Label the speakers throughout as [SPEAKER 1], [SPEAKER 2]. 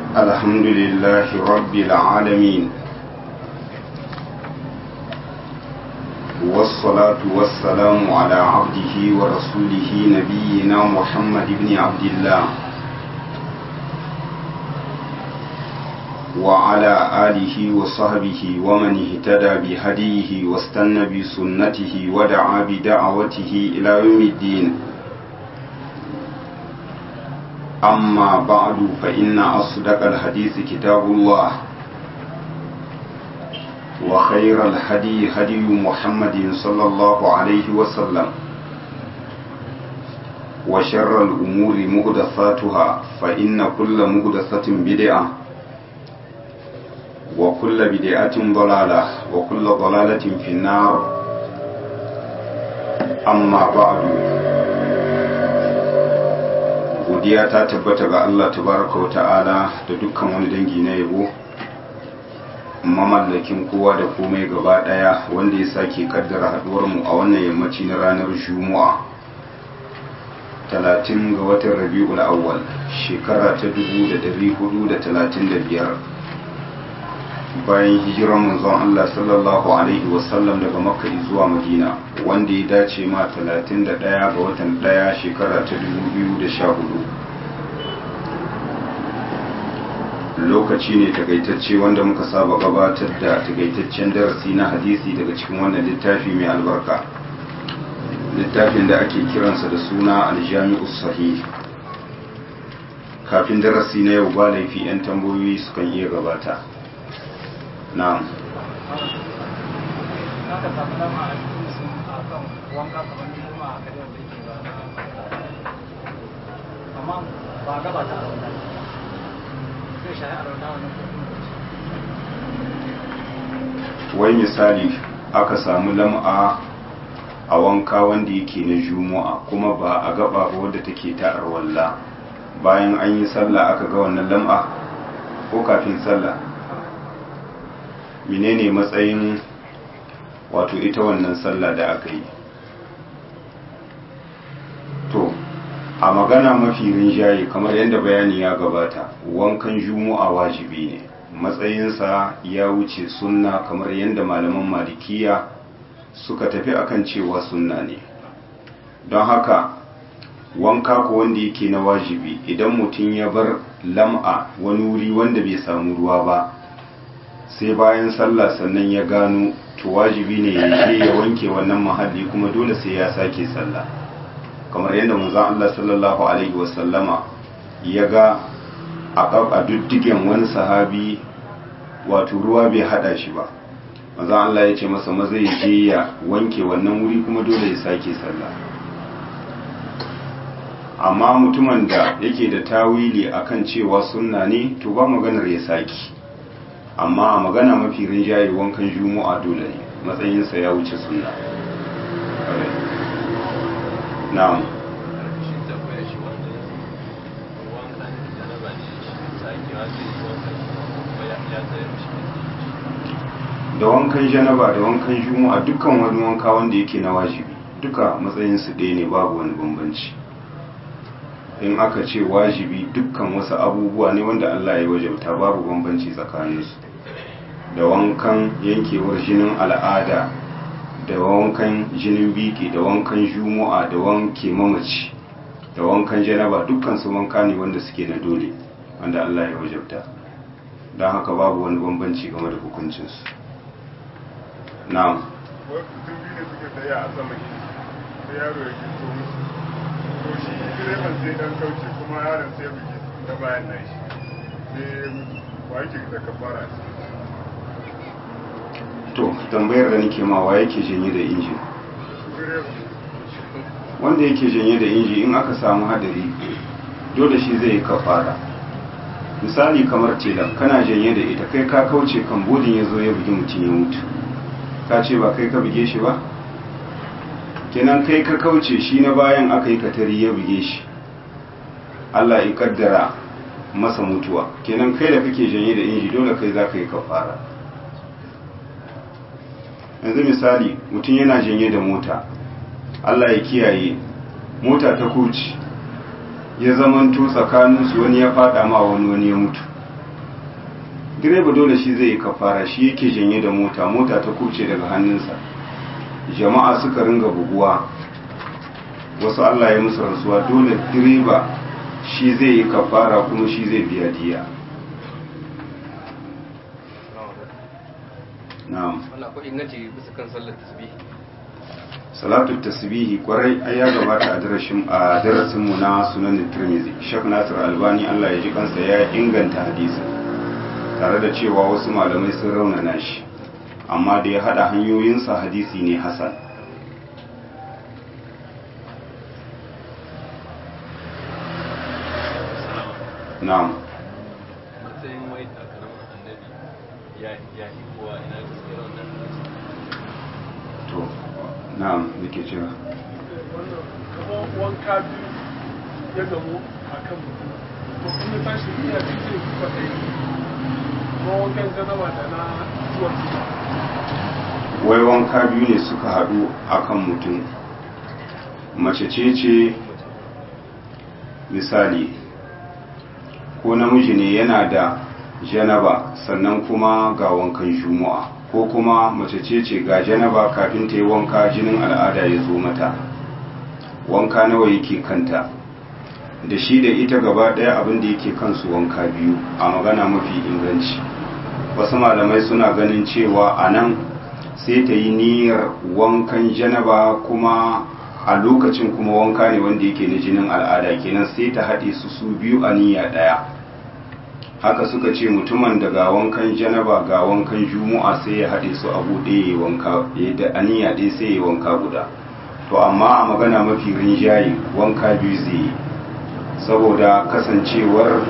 [SPEAKER 1] الحمد لله رب العالمين والصلاة والسلام على عبده ورسوله نبينا محمد بن عبد الله وعلى آله وصحبه ومن اهتدى بهديه واستنى بسنته ودعا بدعوته إلى يوم الدين أما بعد فإن أصدق الحديث كتاب الله وخير الهدي هدي محمد صلى الله عليه وسلم وشر الأمور مهدثاتها فإن كل مهدثة بدعة وكل بدعة ضلالة وكل ضلالة في النار أما بعد godiya ta tabbata ga Allah tabaraka wa ta'ala da dukkan wani dangi na yabo mamallakin kowa da komai gaba daya wanda ya sake kaddara haduwar mu a wannan yammaci na ranar Juma'a 30 ga watan Rabiul Awwal shekara ta 1435 bayan hijiran manzon Allah sallallahu alaihi wasallam daga Makka zuwa Madina wanda ya dace ma 31 ga watan 1 shekara ta 2014 lokaci ne takaitacce wanda muka saba gabatar da takaitaccen darasi na hadisi daga cikin wannan littafi mai albarka littafin da ake kiransa da suna aljami'us sahih kafin darasi na yau ba laifi 'yan tambayoyi sukan iya gabata na'am
[SPEAKER 2] aka samu lama a cikin sun a kan wanka kamar juma a kadar da yake ba amma ba gaba ta a wannan zai shahi a rauna wannan
[SPEAKER 1] wai misali aka samu lam'a a wanka wanda yake na juma'a kuma ba a gaba ba wadda take ta arwalla bayan an yi sallah aka ga wannan lam'a ko kafin sallah menene matsayin wato ita wannan sallah da aka yi to a magana mafi rinjaye kamar yadda bayani ya gabata wankan juma'a wajibi ne matsayinsa ya wuce sunna kamar yadda malaman malikiya suka tafi akan cewa sunna ne don haka wanka ko wanda yake na wajibi idan mutum ya bar lam'a wani wuri wanda bai samu ruwa ba sai bayan sallah sannan ya gano to wajibi ne ya je ya wanke wannan mahalli kuma dole sai ya sake sallah kamar yadda manzon Allah sallallahu alaihi wasallama ya ga a duddigen wani sahabi wato ruwa bai hada shi ba manzon Allah ya ce masa maza ya je ya wanke wannan wuri kuma dole ya sake sallah amma mutumin da yake da tawili akan cewa sunna ne to ba maganar ya saki amma a magana mafi rinjaye wankan juma'a dole ne matsayinsa ya wuce sunna na'am da wankan janaba da wankan juma'a dukkan wani wanka wanda yake na wajibi duka matsayinsu ɗaya ne babu wani bambanci in aka ce wajibi dukkan wasu abubuwa ne wanda Allah ya wajabta babu bambanci tsakaninsu da wankan yankewar jinin al'ada da wankan jinin biki da wankan juma'a da wanke mamaci da wankan janaba dukkan su wanka ne wanda suke na dole wanda Allah ya wajabta don haka babu wani bambanci game da hukuncinsu na'am
[SPEAKER 3] mutum biyu ne suke tsaye a sama sai yaro ya gito musu to shi direban sai dan kauce kuma yaron sai buge da bayan nan shi sai wa yake da kafara
[SPEAKER 1] to tambayar da nake ma wa yake janye da injin wanda yake janye da inji in aka samu hadari dole shi zai yi kafara misali kamar tela kana janye da ita kai ka kauce kan bodin ya zo ya bugi mutum ya mutu ka ce ba kai ka buge shi ba kenan kai ka kauce shi na bayan aka yi katari ya buge shi Allah ya kaddara masa mutuwa kenan kai da kake janye da inji dole kai za ka yi kafara yanzu misali mutum yana janye da mota Allah ya kiyaye mota ta kuci ya zamanto tsakaninsu wani ya fada ma wani wani ya mutu direba dole shi zai yi kafara shi yake janye da mota mota ta kuce daga hannunsa jama'a suka ringa buguwa wasu Allah ya musu rantsuwa dole direba shi zai yi kafara kuma shi zai biya diya na'am
[SPEAKER 4] wannan akwai inganci bisa kan sallar tasbih
[SPEAKER 1] salatu tasbihi kwarai ai ya gabata a darasin a darasin mu na sunan tirmizi shek nasir albani Allah ya ji kansa ya inganta hadisi tare da cewa wasu malamai sun raunana shi amma da ya hada hanyoyinsa hadisi ne hasan na'am
[SPEAKER 4] matsayin wai takalmin annabi ya ya yi kuwa ina gaskiyar wannan
[SPEAKER 1] to na'am nake cewa
[SPEAKER 5] wannan kamar wanka biyu ya gamu a kan mutum to in ya tashi iya cikin kwaɗayi kuma wankan janaba da na zuwa
[SPEAKER 1] wai wanka biyu ne suka haɗu akan mutum mace ce ce misali ko namiji ne yana da janaba sannan kuma ga wankan juma'a ko kuma mace ce ce ga janaba kafin ta yi wanka jinin al'ada ya zo mata wanka nawa yake kanta da shi da ita gaba ɗaya abin da yake kansu wanka biyu a magana mafi inganci wasu malamai suna ganin cewa a nan sai ta yi niyyar wankan janaba kuma a lokacin kuma wanka ne wanda yake na jinin al'ada kenan sai ta haɗe su su biyu a niyya ɗaya haka suka ce mutumin da ga wankan janaba ga wankan juma'a sai ya haɗe su abu ɗaya ya wanka da aniya ɗaya sai ya wanka guda to amma a magana mafi rinjaye wanka biyu zai yi saboda kasancewar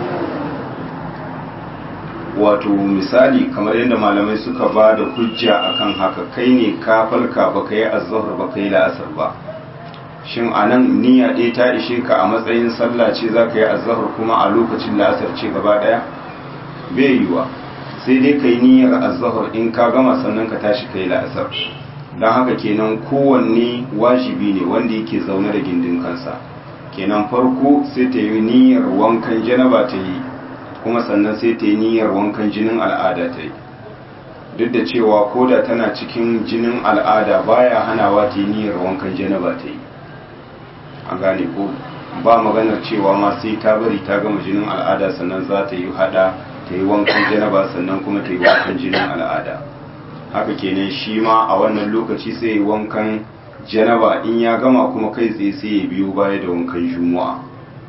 [SPEAKER 1] wato misali kamar yadda malamai suka ba da hujja akan haka kai ne ka falka ba ka yi azahar ba ka yi la'asar ba shin a nan niyya ɗaya ta ishe ka a matsayin sallah ce za ka yi azahar kuma a lokacin la'asar ce gaba ɗaya bai yiwa sai dai ka yi niyyar azahar in ka gama sannan ka tashi ka yi la'asar don haka kenan kowanne wajibi ne wanda yake zaune da gindin kansa kenan farko sai ta yi niyyar wankan janaba ta yi kuma sannan sai ta yi niyyar wankan jinin al'ada ta yi duk da cewa koda tana cikin jinin al'ada baya hanawa ta yi niyyar wankan janaba ta yi an gane ko ba maganar cewa ma sai ta bari ta gama jinin al'ada sannan za ta yi hada ta yi wankan janaba sannan kuma ta yi wankan jinin al'ada haka kenan shi ma a wannan lokaci sai yi wankan janaba in ya gama kuma kai tsaye sai ya biyo baya da wankan juma'a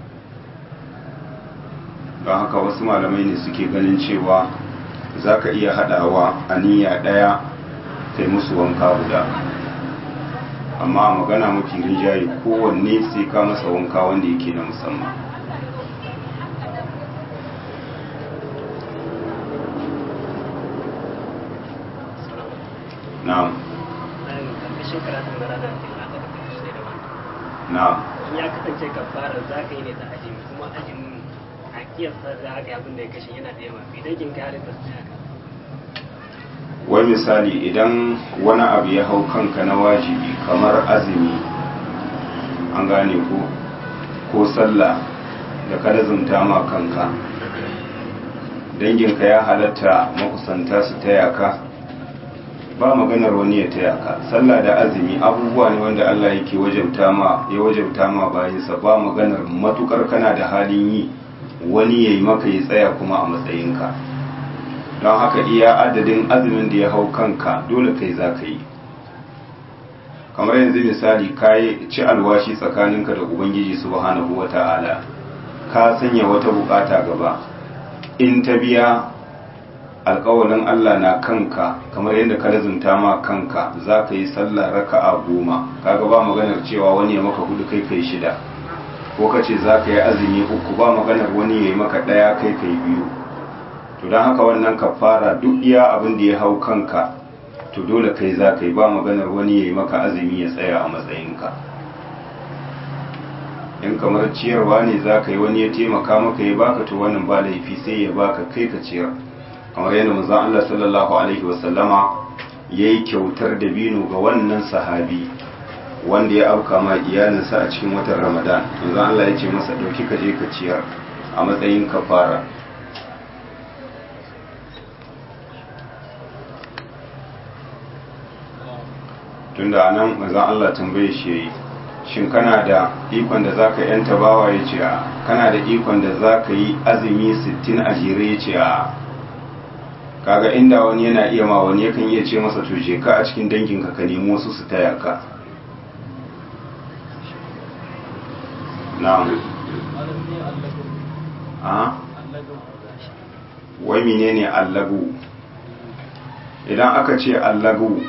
[SPEAKER 1] don haka wasu malamai ne suke ganin cewa za ka iya haɗawa a niyya ɗaya kai musu wanka guda amma a magana mafi rinjaye kowanne sai ka masa wanka wanda yake na musamman na'am
[SPEAKER 6] ƙarƙashin karatun na ranar da aka tafi shi da wani
[SPEAKER 1] na'am
[SPEAKER 6] in ya kasance kafara za ka yi ne ta ajimi kuma ajimin a kiyasta da haka abin da ya kashe yana da yawa idan kin ka halitta su haka
[SPEAKER 1] wai misali idan wani abu ya hau kanka na wajibi kamar azumi an gane ko ko sallah da ka lazumta ma kanka danginka ya halatta makusanta su taya ka ba maganar wani ya taya ka sallah da azumi abubuwa ne wanda Allah yake wajabta ma ya wajabta ma bayinsa ba maganar matukar kana da halin yi wani yayi maka ya tsaya kuma a matsayinka don haka iya adadin azumin da ya hau kanka dole kai za ka yi kamar yanzu misali ka yi ci alwashi tsakaninka da ubangiji subhanahu wata'ala ka sanya wata bukata gaba in ta biya alkawalin Allah na kanka kamar yadda ka lazumta ma kanka za ka yi sallah raka'a goma kaga ba maganar cewa wani ya maka hudu kai kai shida ko ka ce za ka yi azumi uku ba maganar wani ya yi maka ɗaya kai kai biyu to don haka wannan kafara duk iya abin da ya hau kanka to dole kai za ka yi ba maganar wani ya yi maka azumi ya tsaya a matsayinka in kamar ciyarwa ne za ka yi wani ya taimaka maka ya baka to wannan ba laifi sai ya baka kai ka ciyar kamar yadda manzon Allah sallallahu alaihi wasallama yayi kyautar dabino ga wannan sahabi wanda ya auka ma iyalinsa a cikin watan Ramadan manzon Allah ya ce masa dauki ka je ka ciyar a matsayin kafara tunda nan manzon Allah tambaye shi yayi shin kana da ikon da zaka yanta bawa ya ce a kana da ikon da zaka yi azumi 60 a jere ya ce a kaga inda wani yana iya ma wani yakan iya ce masa to je ka a cikin danginka ka nemo su su taya ka na'am a wai menene allagu idan aka ce allagu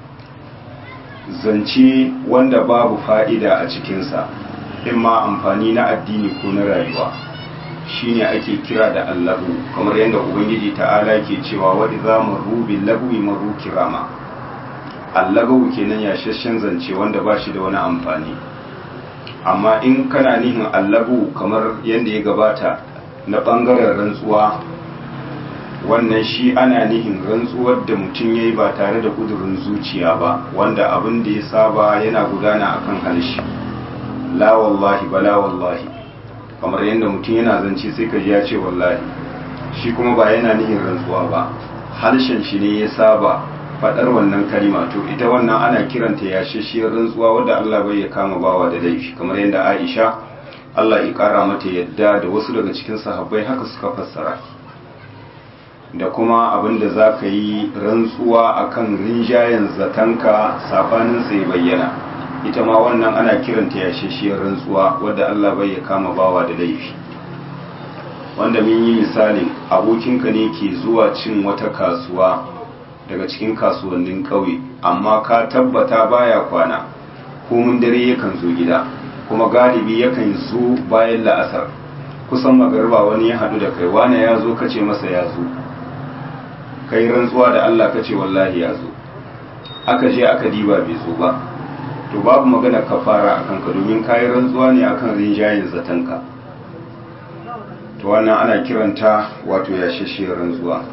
[SPEAKER 1] zance wanda babu fa'ida a cikinsa in ma amfani na addini ko na rayuwa shine ake kira da allahu kamar yadda ubangiji ta'ala ke cewa wadda za mu rubi lagwi maru kirama allahu kenan yashashen zance wanda ba shi da wani amfani amma in kana nihin allahu kamar yadda ya gabata na ɓangaren rantsuwa wannan shi ana nihin rantsuwar da mutum ya yi ba tare da kudurin zuciya ba wanda abin da ya saba yana gudana akan harshe la wallahi ba la wallahi kamar yadda mutum yana zance sai ka ji ya ce wallahi shi kuma ba yana nihin rantsuwa ba harshen shi ne ya saba faɗar wannan kalima to ita wannan ana kiranta yashashiyar rantsuwa wadda Allah bai ya kama bawa da laifi kamar yadda Aisha Allah ya kara mata yadda da wasu daga cikin sahabbai haka suka fassara da kuma abin da za ka yi rantsuwa a kan rinjayen zatanka sabanin sai bayyana ita ma wannan ana kiranta yashashiyar rantsuwa wadda Allah bai ya kama bawa da laifi wanda mun yi misalin abokinka ne ke zuwa cin wata kasuwa daga cikin kasuwannin ƙauye amma ka tabbata baya kwana komin dare yakan zo gida kuma galibi yakan zo bayan la'asar kusan magarba wani ya haɗu da kai wane ya zo kace masa ya zo kai rantsuwa da Allah ka ce wallahi ya zo aka je aka diba bai zo ba to babu magana kafara akan ka domin kayi rantsuwa ne akan rinjayen zatanka to wannan ana kiranta wato yashashiyar rantsuwa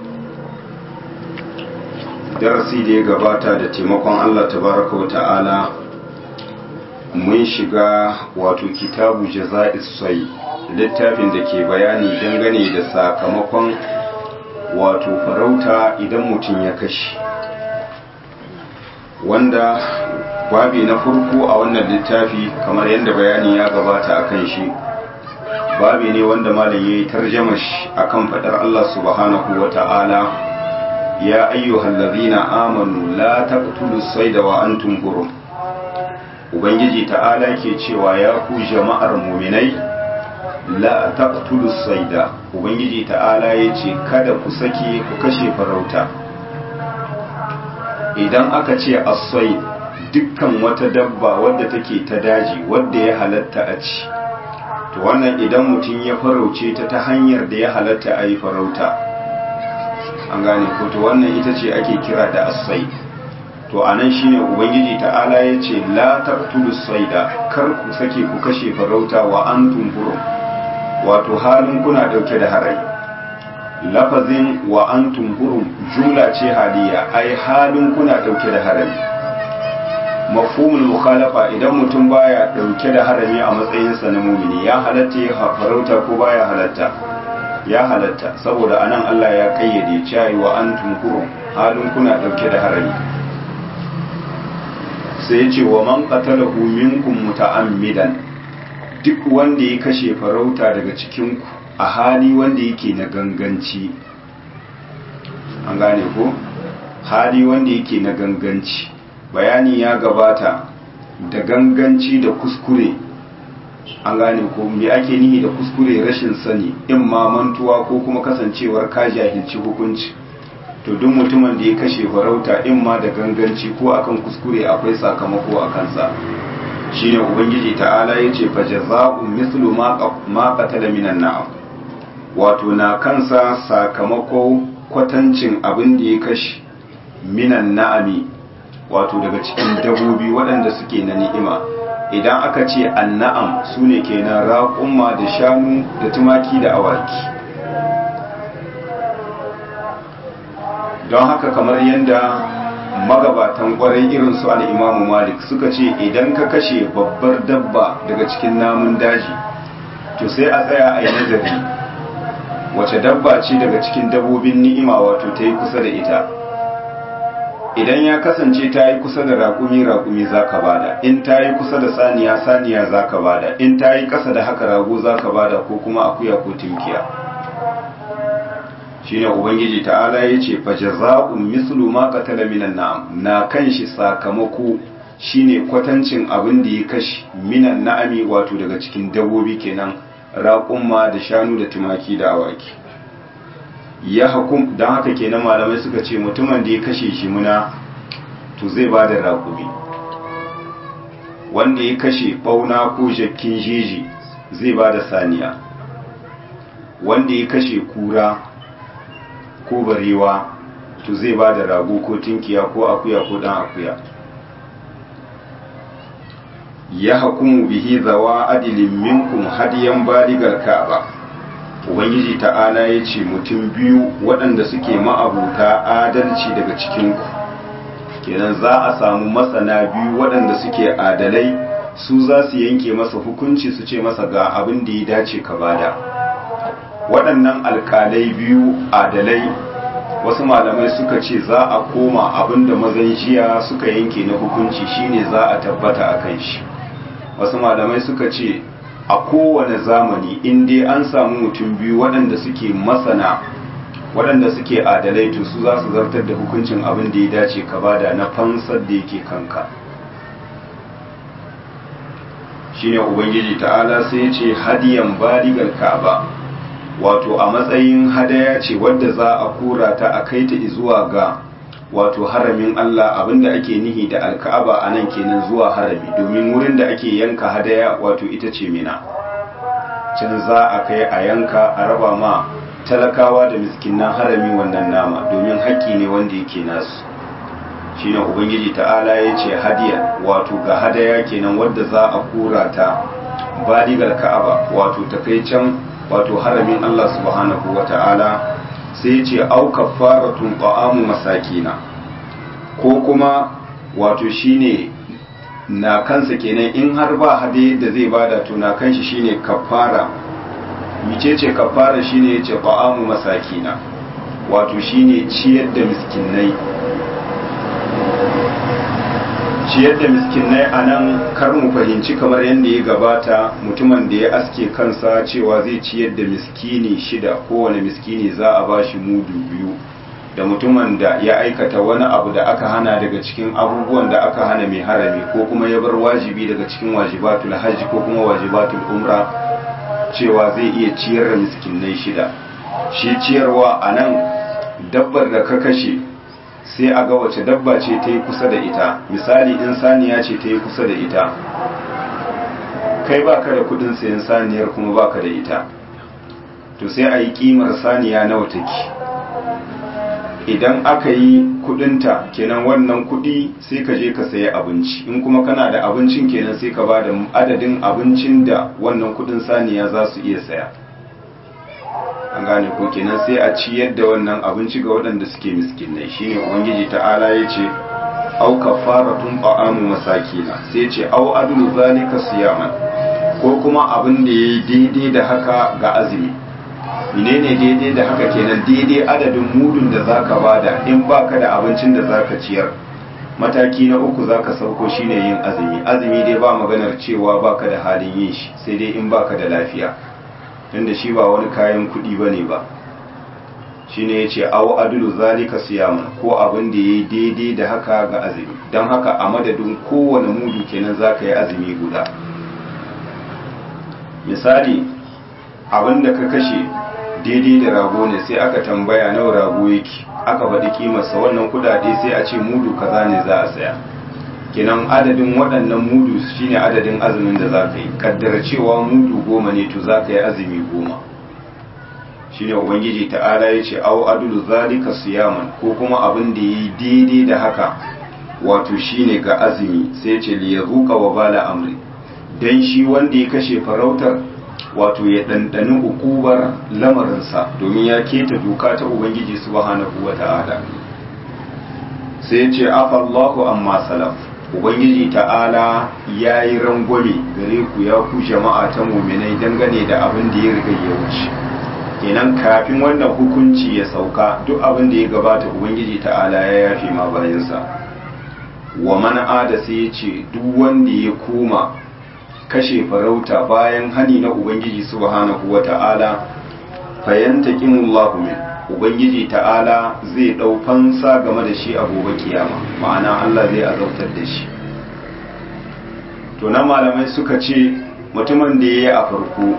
[SPEAKER 1] darasi da ya gabata da taimakon Allah tabaraka wa ta'ala mun shiga wato kitabu jaza'is sai littafin da ke bayani dangane da sakamakon wato farauta idan mutum ya kashe wanda babi na farko a wannan littafi kamar yadda bayani ya gabata a kan shi babi ne wanda malam ya yi tarjama shi a kan faɗar Allah subhanahu wa ta'ala ya ayyuhal ladhina amanu la taqtulu sayda wa antum hurum ubangiji ta'ala ke cewa ya ku jama'ar muminai la taqtulu sayda ubangiji ta'ala yace kada ku sake ku kashe farauta idan aka ce as-sayd dukkan wata dabba wadda take ta daji wadda ya halatta a ci to wannan idan mutum ya farauce ta ta hanyar da ya halatta a yi farauta an gane ko to wannan ita ce ake kira da as-sayd to anan shine ubangiji ta'ala yace la taqtulu sayda kar ku sake ku kashe farauta wa antum hurum wato halin kuna dauke da harai lafazin wa antum hurum jumla ce haliya ai halin kuna dauke da harami mafhumul mukhalafa idan mutum baya dauke da harami a matsayinsa na mumini ya halatta ya farauta ko baya halatta ya halatta saboda anan Allah ya kayyade cewa wa antum hurum halin kuna dauke da harami sai ya ce wa man qatalahu minkum muta'ammidan duk wanda ya kashe farauta daga cikinku a hali wanda yake na ganganci an gane ko hali wanda yake na ganganci bayani ya gabata da ganganci da kuskure an gane ko me ake nihi da kuskure rashin sani in ma mantuwa ko kuma kasancewar ka jahilci hukunci to duk mutumin da ya kashe farauta in ma da ganganci ko akan kuskure akwai sakamako a kansa shine ubangiji ta'ala yace fa jazaa'u mithlu ma qatala minan na'am wato na kansa sakamako kwatancin abin da ya kashe minan na'ami wato daga cikin dabobi waɗanda suke na ni'ima idan aka ce anna'am su ne kenan raƙumma da shanu da tumaki da awaki don haka kamar yadda magabatan kwarai irin su al'imamu malik suka ce idan ka kashe babbar dabba daga cikin namun daji to sai a tsaya a yi nazari wace dabba ce daga cikin dabbobin ni'ima wato ta yi kusa da ita idan ya kasance ta yi kusa da raƙumi raƙumi za ka bada in ta yi kusa da saniya saniya za ka bada in ta yi ƙasa da haka rago za ka bada ko kuma akuya ko tunkiya shine ubangiji ta'ala ya ce fa jaza'un mislu ma qatala minan na'am na kan shi sakamako shine kwatancin abin da ya kashi minan na'ami wato daga cikin dabbobi kenan raƙumma da shanu da tumaki da awaki ya hukum don haka kenan malamai suka ce mutumin da ya kashe shi muna to zai ba da raƙumi wanda ya kashe ɓauna ko jakkin jeji zai ba da saniya wanda ya kashe kura ko barewa to zai ba da rago ko tinkiya ko akuya ko ɗan akuya ya hukumu bihi zawa adilin minkum hadiyan baligar ka'aba ubangiji ta'ala ya ce mutum biyu waɗanda suke ma'abuta adalci daga cikinku kenan za a samu masana biyu waɗanda suke adalai su za su yanke masa hukunci su ce masa ga abin da ya dace ka bada waɗannan alƙalai biyu adalai wasu malamai suka ce za a koma abin da mazan jiya suka yanke na hukunci shine za a tabbata a kan shi wasu malamai suka ce a kowane zamani in dai an samu mutum biyu waɗanda suke masana waɗanda suke adalai to su za su zartar da hukuncin abin da ya dace ka bada na fansar da yake kanka shine ubangiji ta'ala sai ce hadiyan baligal ka'aba wato a matsayin hadaya ce wadda za a kura ta a kai ta zuwa ga wato haramin Allah abinda ake nihi da alka'aba a nan kenan zuwa harami domin wurin da ake yanka hadaya wato ita ce mina can za a kai a yanka a raba ma talakawa da miskinan harami wannan nama domin haƙƙi ne wanda yake nasu shine ubangiji ta'ala ya ce hadiya wato ga hadaya kenan wadda za a kura ta baligar ka'aba wato ta kai can wato haramin Allah subhanahu wa ta'ala sai ce au kafaratun ta'amu masakina ko kuma wato shine na kansa kenan in har ba hade da zai bada to na kanshi shine kafara micece kafara shine yace ta'amu masakina wato shine ciyar da miskinai ciyar da miskinai a nan kar mu fahimci kamar yadda ya gabata mutumin da ya aske kansa cewa zai ciyar da miskini shida kowane miskini za a bashi mudu biyu da mutumin da ya aikata wani abu da aka hana daga cikin abubuwan da aka hana mai harami ko kuma ya bar wajibi daga cikin wajibatul hajji ko kuma wajibatul umra cewa zai iya ciyar da miskinai shida shi ciyarwa a nan dabbar da ka kashe sai a ga wace dabba ce ta yi kusa da ita misali in saniya ce ta yi kusa da ita kai baka da kudin sayan saniyar kuma baka da ita to sai a yi kimar saniya nawa take idan aka yi kudinta kenan wannan kudi sai ka je ka sayi abinci in kuma kana da abincin kenan sai ka ba da adadin abincin da wannan kudin saniya za su iya saya an gane ko kenan sai a ciyar da wannan abinci ga waɗanda suke miskinai shine ubangiji ta'ala ya ce au kafaratun ta'amu masakina sai ce au adlu zalika siyaman ko kuma abin da yayi daidai da haka ga azumi menene daidai da haka kenan daidai adadin mudun da zaka bada in baka da abincin da zaka ciyar mataki na uku zaka sauko shine yin azumi azumi dai ba maganar cewa baka da halin yin shi sai dai in baka da lafiya tunda shi ba wani kayan kuɗi ba ne ba shi ne ya ce awo adulu zalika siyaman ko abin da ya yi daidai da haka ga azumi don haka a madadin kowane mudu kenan za ka yi azumi guda misali abin da ka kashe daidai da rago ne sai aka tambaya nawa rago yake aka faɗi kimarsa wannan kudade sai a ce mudu kaza ne za a saya kenan adadin waɗannan mudu shine adadin azumin da za ka yi kaddara cewa mudu goma ne to za ka yi azumi goma shine ubangiji ta'ala ya ce au adulu zalika siyaman ko kuma abin da yi daidai da haka wato shine ga azumi sai ce li yazuqa wa bala amri dan shi wanda ya kashe farautar wato ya ɗanɗani hukubar lamarinsa domin ya keta doka ta ubangiji subhanahu wa ta'ala sai ce afallahu amma salaf ubangiji ta'ala ya yi rangwame gare ku ya ku jama'a ta muminai dangane da abin da ya riga ya wuce kenan kafin wannan hukunci ya sauka duk abin da ya gabata ubangiji ta'ala ya yafe ma bayansa wa man ada sai ya ce duk wanda ya koma kashe farauta bayan hani na ubangiji subhanahu wa ta'ala fayantaqimullahu min ubangiji ta'ala zai dau fansa game da shi a gobe kiyama ma'ana Allah zai azautar da shi to na malamai suka ce mutumin da yayi a farko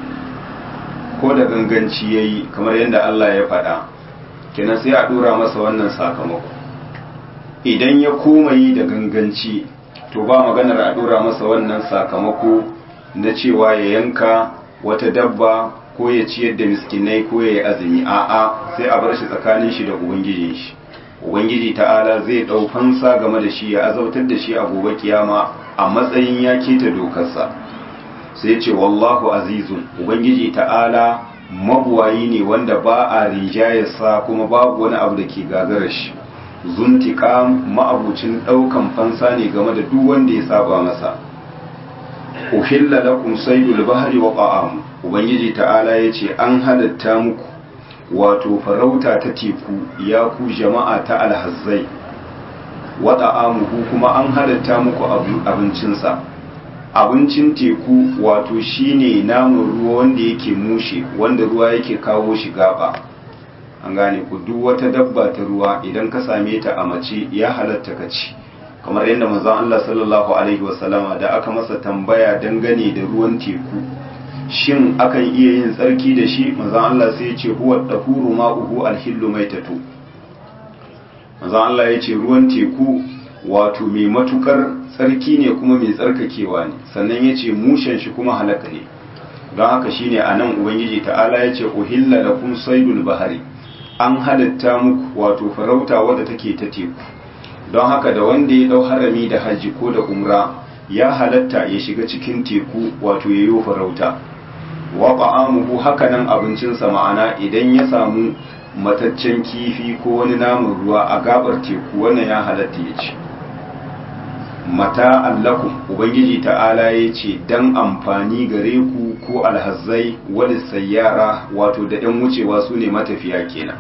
[SPEAKER 1] ko da ganganci yayi kamar yadda Allah ya faɗa kenan sai a dora masa wannan sakamako idan ya koma yi da ganganci to ba maganar a dora masa wannan sakamako na cewa ya yanka wata dabba ko ya ciyar da miskinai ko ya yi azumi a'a sai a bar shi tsakanin shi da ubangijin shi ubangiji ta'ala zai ɗau fansa game da shi ya azautar da shi a gobe kiyama a matsayin ya keta dokarsa sai ce wallahu azizun ubangiji ta'ala mabuwayi ne wanda ba a rinjayarsa kuma babu wani abu da ke gagarar shi zuntika ma'abucin ɗaukan fansa ne game da duk wanda ya saba masa uhilla lakum saydul bahri wa ta'am ubangiji ta'ala yace an halatta muku wato farauta ta teku ya ku jama'a ta alhazzai wa ta'amuhu kuma an halatta muku abincinsa abincin teku wato shine namun ruwa wanda yake mushe wanda ruwa yake kawo shi gaba an gane ku duk wata dabba ta ruwa idan ka same ta a mace ya halatta ka ci kamar yadda manzon Allah sallallahu alaihi wasallama da aka masa tambaya dangane da ruwan teku shin akan iya yin tsarki da shi manzon Allah sai ya ce huwa dahuru ma'uhu alhillu maitatu manzon Allah ya ce ruwan teku wato mai matukar tsarki ne kuma mai tsarkakewa ne sannan ya ce mushen shi kuma halaka ne don haka shine anan ubangiji ta'ala ya ce uhilla lakum saydul bahari an halatta muku wato farauta wadda take ta teku don haka da wanda ya dau harami da hajji ko da umra ya halatta ya shiga cikin teku wato ya yi farauta wa ta'amuhu hakanan abincinsa ma'ana idan ya samu mataccen kifi ko wani namun ruwa a gabar teku wannan ya halatta ya ci mata allakum ubangiji ta'ala ya ce dan amfani gare ku ko alhazzai wani sayyara wato da 'yan wucewa su ne matafiya kenan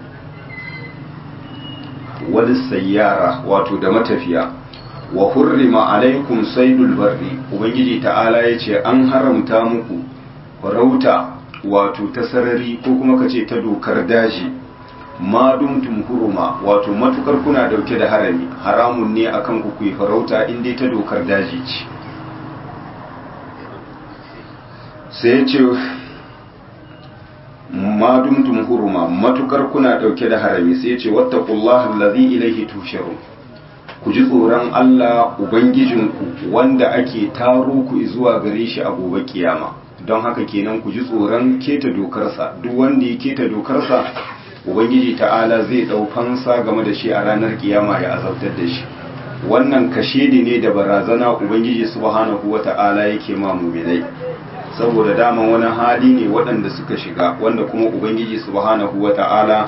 [SPEAKER 1] wani sayyara wato da matafiya wa hurrima alaikum saidul barri ubangiji ta'ala ya ce an haramta muku farauta wato ta sarari ko kuma ka ce ta dokar daji ma dumtum huruma wato matukar kuna dauke da harami haramun ne akan ku ku farauta in dai ta dokar daji ce sai ya ce ma dumtum huruma matukar kuna dauke da harami sai ya ce wattaqullaha allazi ilaihi tusharun ku ji tsoron Allah ubangijinku wanda ake taro ku zuwa gare shi a gobe kiyama don haka kenan ku ji tsoron keta dokarsa duk wanda ya keta dokarsa ubangiji ta'ala zai dau fansa game da shi a ranar kiyama ya azabtar da shi wannan kashedi ne da barazana ubangiji subhanahu wata'ala yake ma muminai saboda daman wani hali ne waɗanda suka shiga wanda kuma ubangiji subhanahu wata'ala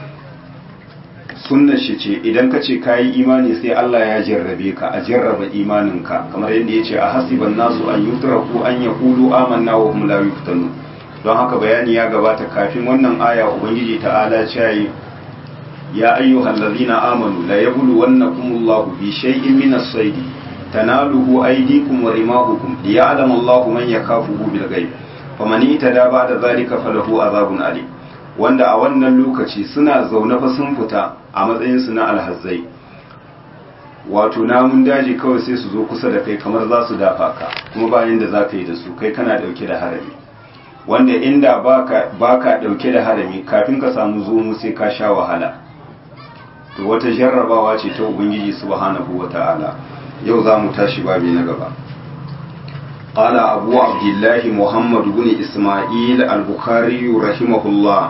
[SPEAKER 1] sunnar shi ce idan ka ce kayi imani sai Allah ya jarrabe ka a jarraba imaninka kamar yadda ya ce a hasiban nasu an yutraku an yaqulu amanna wa hum la yuftanu don haka bayani ya gabata kafin wannan aya ubangiji ta'ala ce ya ayyuhal ladzina amanu la yabluwannakumullahu bi shay'in min as-sayd tanaluhu aydikum wa rimahukum liya'lama Allahu man yakafuhu bil ghaib faman itada ba'da zalika falahu azabun alim wanda a wannan lokaci suna zaune fa sun fita a matsayinsu na alhazzai wato namun daji kawai sai su zo kusa da kai kamar za su dafa ka kuma bayan da za ka yi da su kai kana dauke da harami wanda inda baka dauke da harami kafin ka samu zomu sai ka sha wahala to wata jarrabawa ce ta ubangiji subhanahu wata'ala yau za mu tashi babi na gaba قال أبو عبد الله محمد بن إسماعيل البخاري رحمه الله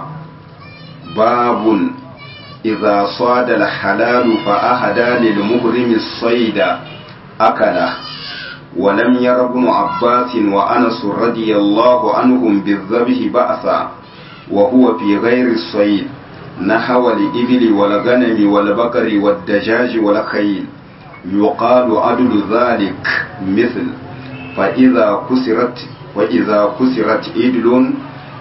[SPEAKER 1] باب إذا صاد الحلال فأهدى للمهرم الصيد أكله ولم ير ابن عباس وأنس رضي الله عنهم بالذبح بأسا وهو في غير الصيد نحو الإبل والغنم والبقر والدجاج والخيل يقال عدل ذلك مثل فإذا كسرت وإذا كسرت إدل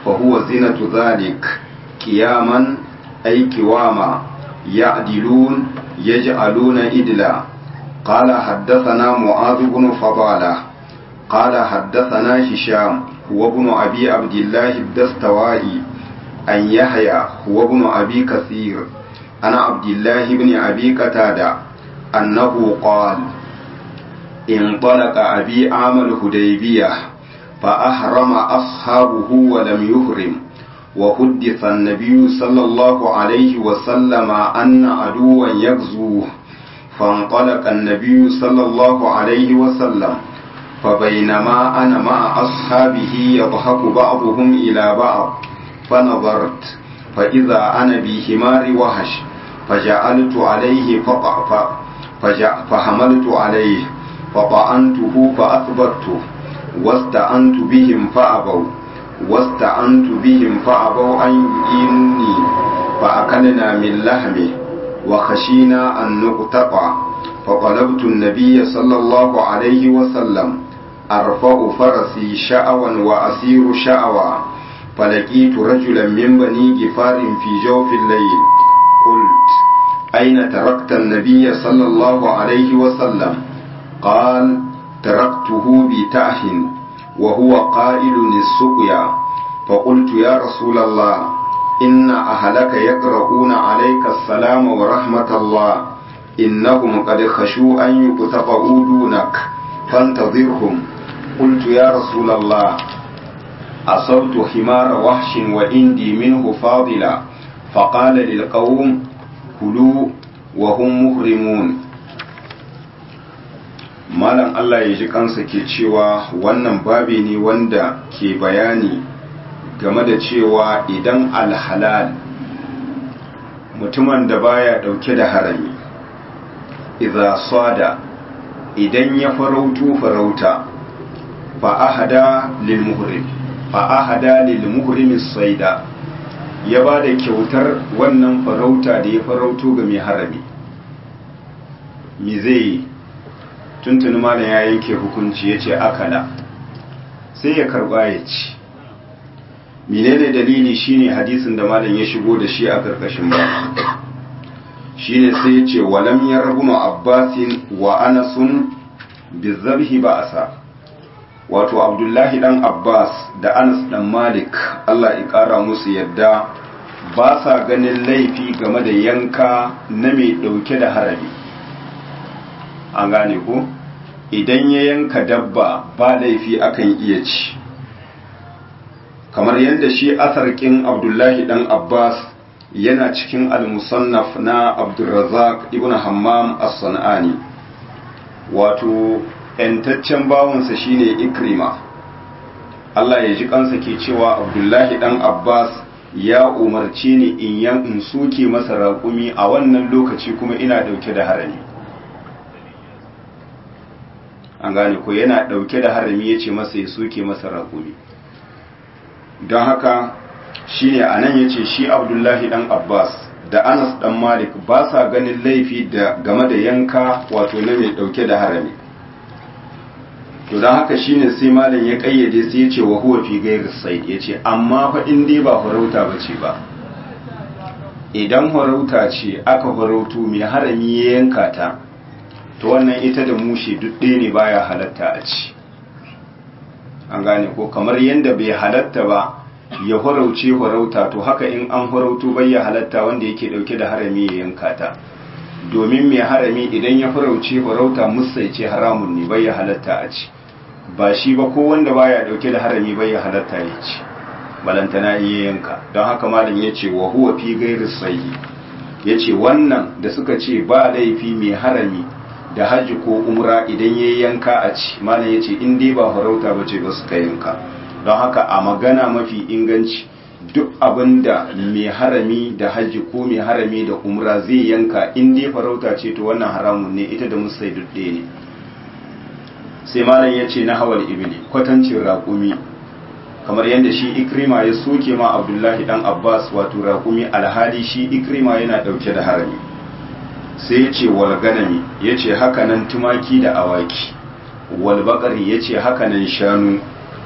[SPEAKER 1] فهو زينة ذلك قياما أي قواما يعدلون يجعلون إدلا قال حدثنا معاذ بن فضالة قال حدثنا هشام هو ابن أبي عبد الله الدستوائي أن يحيى هو ابن أبي كثير أنا عبد الله بن أبي قتادة أنه قال انطلق أبي عام الهديبية فأحرم أصحابه ولم يهرم وحدث النبي صلى الله عليه وسلم أن عدوا يغزوه فانطلق النبي صلى الله عليه وسلم فبينما أنا مع أصحابه يضحك بعضهم إلى بعض فنظرت فإذا أنا بحمار وحش فجعلت عليه فقع فحملت عليه فطعنته فأثبته واستعنت بهم فأبوا واستعنت بهم فأبوا أن يؤينني فأكلنا من لحمه وخشينا أن نقتطع فطلبت النبي صلى الله عليه وسلم أرفع فرسي شأوا وأسير شأوا فلقيت رجلا من بني جفار في جوف الليل قلت أين تركت النبي صلى الله عليه وسلم قال تركته بتأه وهو قائل السقيا فقلت يا رسول الله إن أهلك يقرؤون عليك السلام ورحمة الله إنهم قد خشوا أن يقتطعوا دونك فانتظرهم قلت يا رسول الله أصبت حمار وحش وإندي منه فاضلا فقال للقوم كلوا وهم مهرمون malam Allah ya ji kansa ke cewa wannan babi ne wanda ke bayani game da cewa idan alhalal mutumin da baya dauke da harami idza sada idan ya farautu farauta fa ahada lil muhrim fa ahada lil muhrim saida ya ba da kyautar wannan farauta da ya farauto ga mai harami me zai tuntuni malam ya yanke hukunci ya ce akala sai ya karba ya ci menene dalili shine hadisin da malam ya shigo da shi a karkashin ba shine sai ya ce walam yarbu abbasin wa anasun bizabhi ba'asa wato abdullahi dan abbas da anas dan malik Allah ya kara musu yadda ba sa ganin laifi game da yanka na mai dauke da harami an gane ko idan ya yanka dabba ba laifi akan iya ci kamar yadda shi asarkin abdullahi dan abbas yana cikin al-musannaf na abdulrazak ibn hammam as-sanani wato yantaccen bawansa shine ikrima Allah ya ji kansa ke cewa abdullahi dan abbas ya umarci ni in yan in soke masa raƙumi a wannan lokaci kuma ina dauke da harami an gane ko yana dauke da harami ya ce masa ya soke masa raƙumi don haka shine a nan ya ce shi abdullahi dan abbas da anas dan malik ba sa ganin laifi da game da yanka wato na mai dauke da harami to don haka shine sai malam ya kayyade sai ya ce wa huwa fi gairi said ya ce amma fa in dai ba farauta ba ce ba idan farauta ce aka farautu mai harami ya yanka ta to wannan ita da mushe duk ɗaya ne baya halatta a ci an gane ko kamar yadda bai halatta ba ya farauce farauta to haka in an farauto bai ya halatta wanda yake dauke da harami ya yanka ta domin mai harami idan ya farauce farauta musaice haramun ne bai ya halatta a ci ba shi ba ko wanda baya dauke da harami bai ya halatta ya ci balantana iya yanka don haka malam ya ce wa huwa fi gairi sayi ya ce wannan da suka ce ba laifi mai harami da hajji ko umra idan ya yanka a ci malam ya ce in dai ba farauta ba ce ba suka yanka don haka a magana mafi inganci duk abin da mai harami da hajji ko mai harami da umra zai yanka in dai farauta ce to wannan haramun ne ita da musai dudde ne sai malam ya ce na hawal ibili kwatancin raƙumi kamar yadda shi ikrima ya soke ma abdullahi dan abbas wato raƙumi alhali shi ikrima yana ɗauke da harami sai ya ce wal ganami ya ce hakanan tumaki da awaki wal bakari ya ce hakanan shanu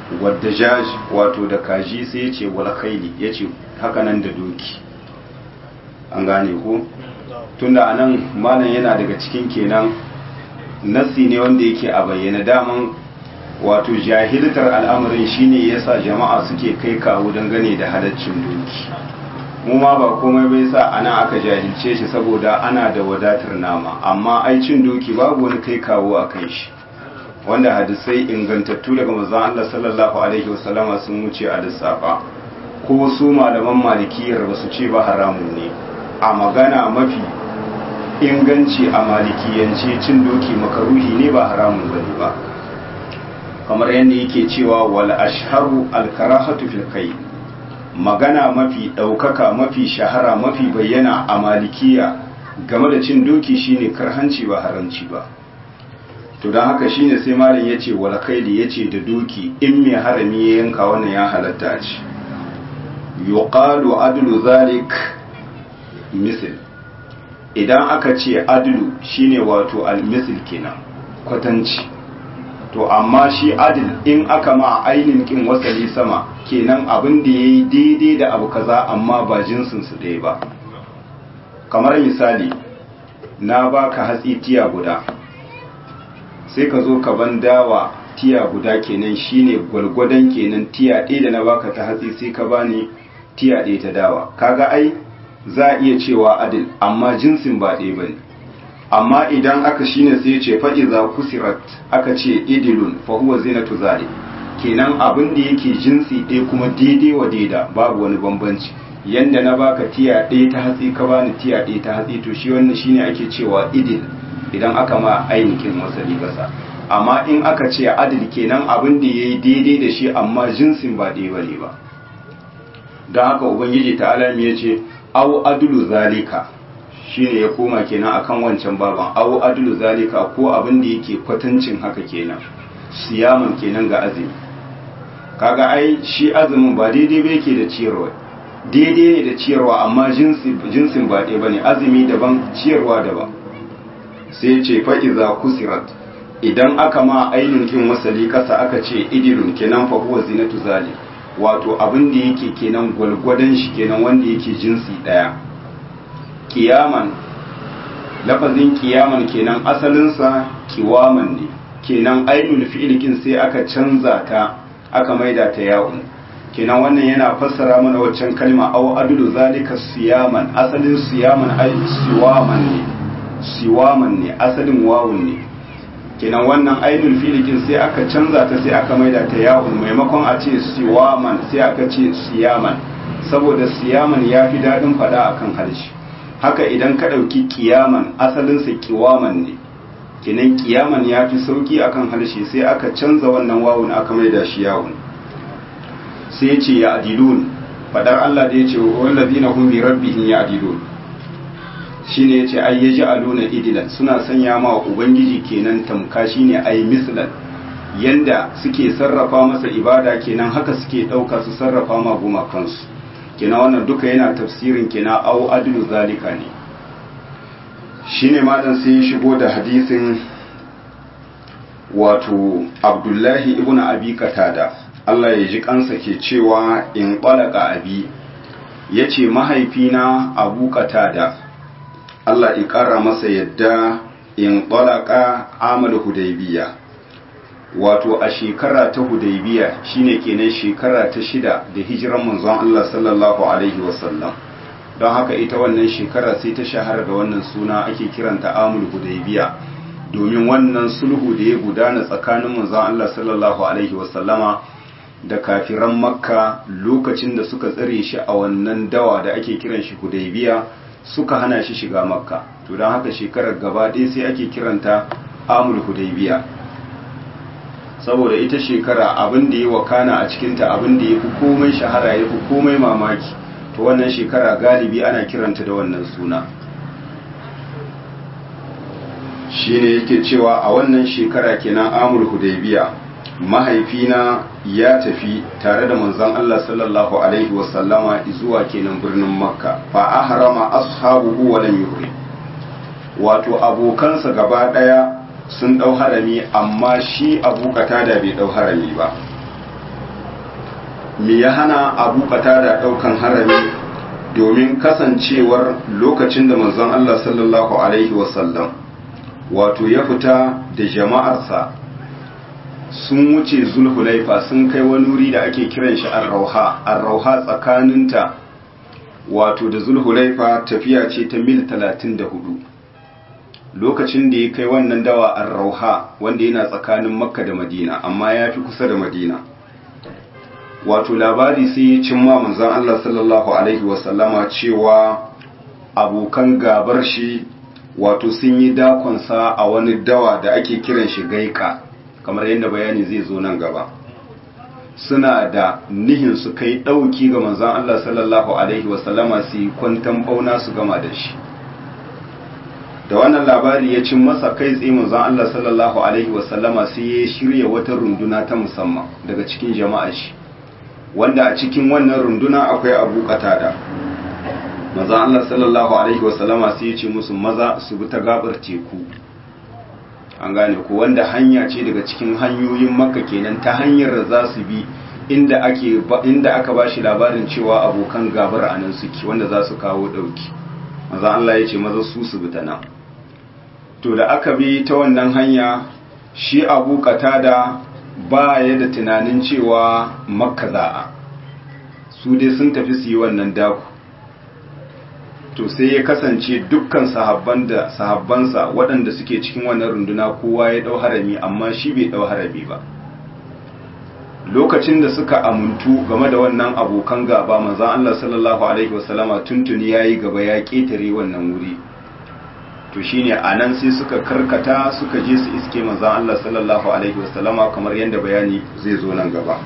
[SPEAKER 1] wadda jaj wato da kaji sai ya ce wal khayli ya ce hakanan da doki an gane ko tunda anan malam yana daga cikin kenan nassi ne wanda yake a bayyana daman wato jahiltar al'amarin shine yasa jama'a suke kai kawo dangane da halaccin doki mu ma ba komai bai sa ana aka jahilce shi saboda ana da wadatar nama amma ai cin doki babu wani kai kawo a kai shi wanda hadisai ingantattu daga manzon Allah sallallahu alaihi wasallama sun wuce a lissafa ko su malaman malikiyar ba su ce ba haramun ne a magana mafi inganci a malikiyance cin doki makaruhi ne ba haramun bane ba kamar yadda yake cewa wal ashharu al karahatu fil kai magana mafi daukaka mafi shahara mafi bayyana a malikiya game da cin doki shine karhanci ba haramci ba to don haka shine sai malam yace wal kaili yace da doki in mai harami ya yanka wannan ya halatta ce yuqalu adlu zalik misl idan aka ce adlu shine wato al-misl kenan kwatanci to amma shi adil in aka ma ainin kin wasali sama kenan abin da yayi daidai da abu kaza amma ba jinsin su ɗaya ba kamar misali na baka hatsi tiya guda sai ka zo ka ban dawa tiya guda kenan shine gwalgwadon kenan tiya ɗaya da na baka ta hatsi sai ka bani tiya ɗaya ta dawa kaga ai za a iya cewa adil amma jinsin ba ɗaya bane amma idan aka shine sai ya ce fa iza kusirat aka ce idilun fa huwa zinatu zalik kenan abin da yake jinsi ɗaya kuma daidai wa daida babu wani bambanci yanda na baka tiya ɗaya ta hatsi ka bani tiya ɗaya ta hatsi to shi wannan shine ake cewa idil idan aka ma ainihin wasali kasa amma in aka ce adil kenan abin da yayi daidai da shi amma jinsin ba ɗaya bane ba don haka ubangiji ta alami ya ce au adulu zalika shine ya koma kenan akan wancan baban au adulu zalika ko abin da yake kwatancin haka kenan siyaman kenan ga azumi kaga ai shi azumin ba daidai ba yake da ciyarwa daidai ne da ciyarwa amma jinsin ba ɗaya bane azumi daban ciyarwa daban sai ce fa iza kusirat idan aka ma ainin kin wasali kasa aka ce idilun kenan fa huwa zinatu zalik wato abin da yake kenan gwalgwadon shi kenan wanda yake jinsi ɗaya kiyaman lafazin kiyaman kenan asalinsa kiwaman ne kenan ainul fi'ilkin sai aka canza ta aka maida ta yawon kenan wannan yana fassara mana waccan kalma aw adulu zalika siyaman asalin siyaman ai siwaman ne siwaman ne asalin wawun ne kenan wannan ainul fi'ilkin sai aka canza ta sai aka maida ta yawon maimakon a ce siwaman sai aka ce siyaman saboda siyaman ya fi daɗin faɗa akan harshe haka idan ka ɗauki kiyaman asalinsa kiwaman ne kenan kiyaman ya fi sauki akan harshe sai aka canza wannan wawun aka maida shi yawun sai ya ce ya adilun fadar Allah da ya ce wallazina hum bi rabbihim ya adilun shine yace ai yaji aluna idilan suna sanya ma ubangiji kenan tamka shine ai mislan yanda suke sarrafa masa ibada kenan haka suke dauka su sarrafa ma gumakansu kenan wannan duka yana tafsirin kenan au adlu zalika ne shine malam sai ya shigo da hadisin wato abdullahi ibn abi katada Allah ya ji kansa ke cewa in ɓalaka abi ya ce mahaifina abu katada Allah ya ƙara masa yadda in ɓalaka amal hudaybiya wato a shekara ta hudaybiya shine kenan shekara ta shida da hijiran manzon Allah sallallahu alaihi wasallam don haka ita wannan shekara sai ta shahara da wannan suna ake kiranta amul hudaybiya domin wannan sulhu da ya gudana tsakanin manzon Allah sallallahu alaihi wasallama da kafiran makka lokacin da suka tsare shi a wannan dawa da ake kiran shi hudaybiya suka hana shi shiga makka to don haka shekarar gaba ɗaya sai ake kiranta amul hudaybiya saboda ita shekara abin da ya wakana a cikinta abin da ya fi komai shahara ya fi komai mamaki to wannan shekara galibi ana kiranta da wannan suna shine yake cewa a wannan shekara kenan amul hudaybiya mahaifina ya tafi tare da manzon Allah sallallahu alaihi wasallama zuwa kenan birnin makka fa ahrama ashabuhu wa lam yuhrim wato abokansa gaba daya sun dau harami amma shi abu da bai dau harami ba me ya hana abu da daukan harami domin kasancewar lokacin da manzon Allah sallallahu alaihi wasallam wato ya fita da jama'arsa sun wuce zulhulaifa sun kai wani wuri da ake kiran shi arrauha arrauha tsakaninta wato da zulhulaifa tafiya ce ta mil 34 lokacin da ya kai wannan dawa arrauha wanda yana tsakanin makka da madina amma ya fi kusa da madina wato labari sai ya cimma manzon Allah sallallahu alaihi wasallama cewa abokan gabar shi wato sun yi dakonsa a wani dawa da ake kiran shi gaika kamar yadda bayani zai zo nan gaba suna da nihin su kai ɗauki ga manzon Allah sallallahu alaihi wasallama su yi kwantan bauna su gama da shi da wannan labari ya cin masa kai tsaye manzon Allah sallallahu alaihi wasallama sai ya shirya wata runduna ta musamman daga cikin jama'a shi wanda a cikin wannan runduna akwai abu qatada manzon Allah sallallahu alaihi wasallama sai ya ce musu maza su bi ta gabar teku an gane ko wanda hanya ce daga cikin hanyoyin makka kenan ta hanyar da za su bi inda ake inda aka bashi labarin cewa abokan gabar anan suke wanda za su kawo dauki manzon Allah ya ce maza su su bi ta nan to da aka bi ta wannan hanya shi abu katada ba ya da tunanin cewa makka za'a su dai sun tafi su yi wannan daku to sai ya kasance dukkan sahabban da sahabbansa waɗanda suke cikin wannan runduna kowa ya ɗau harami amma shi bai ɗau harami ba lokacin da suka amuntu game da wannan abokan gaba manzon Allah sallallahu alaihi wasallama tuntuni yayi gaba ya ketare wannan wuri to shine anan sai suka karkata suka je su iske manzon Allah sallallahu alaihi wasallama kamar yadda bayani zai zo nan gaba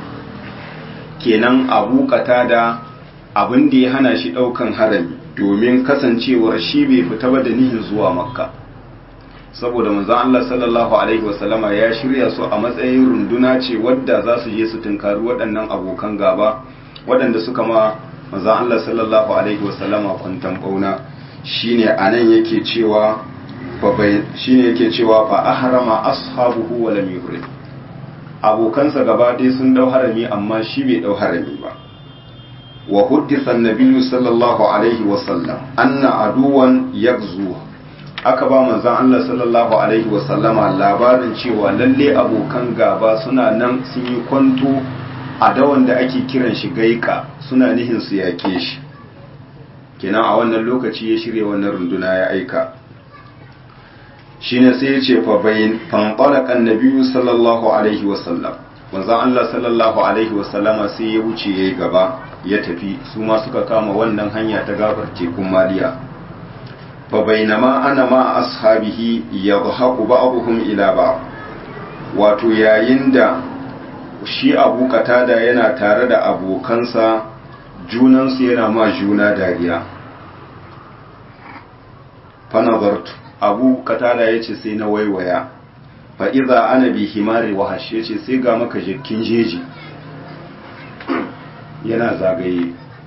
[SPEAKER 1] kenan abu da abin da ya hana shi daukan harami domin kasancewar shi bai fita ba da nihin zuwa makka saboda manzon Allah sallallahu alaihi wasallama ya shirya su a matsayin runduna ce wadda za su je su tunkari waɗannan abokan gaba waɗanda suka ma manzon Allah sallallahu alaihi wasallama kwantan bauna shine anan yake cewa fa bai shine yake cewa fa ahrama ashabuhu wa lam yuhrim abokansa gaba ɗaya sun dau harami amma shi bai dau harami ba wa huddisa an-nabiyyu sallallahu alaihi wasallam anna aduwan yagzu aka ba manzon Allah sallallahu alaihi wasallama labarin cewa lalle abokan gaba suna nan sun yi kwanto a dawan da ake kiran shi gaika suna nihin su yake shi kenan a wannan lokaci ya shirya wannan runduna ya aika shine sai ya ce fa bayin fanqalaqa annabiyyu sallallahu alaihi wasallam manzon Allah sallallahu alaihi wasallama sai ya wuce yayi gaba ya tafi su ma suka kama wannan hanya ta gabar tekun maliya fa bainama ana ma ashabihi yadhaku ba'dhum ila ba'd wato yayin da shi abu katada yana tare da abokansa junansu yana ma juna dariya fanazartu abu katada ya ce sai na waiwaya fa'iza ana bi himari wahash ya ce sai ga maka jikin jeji yana zagaye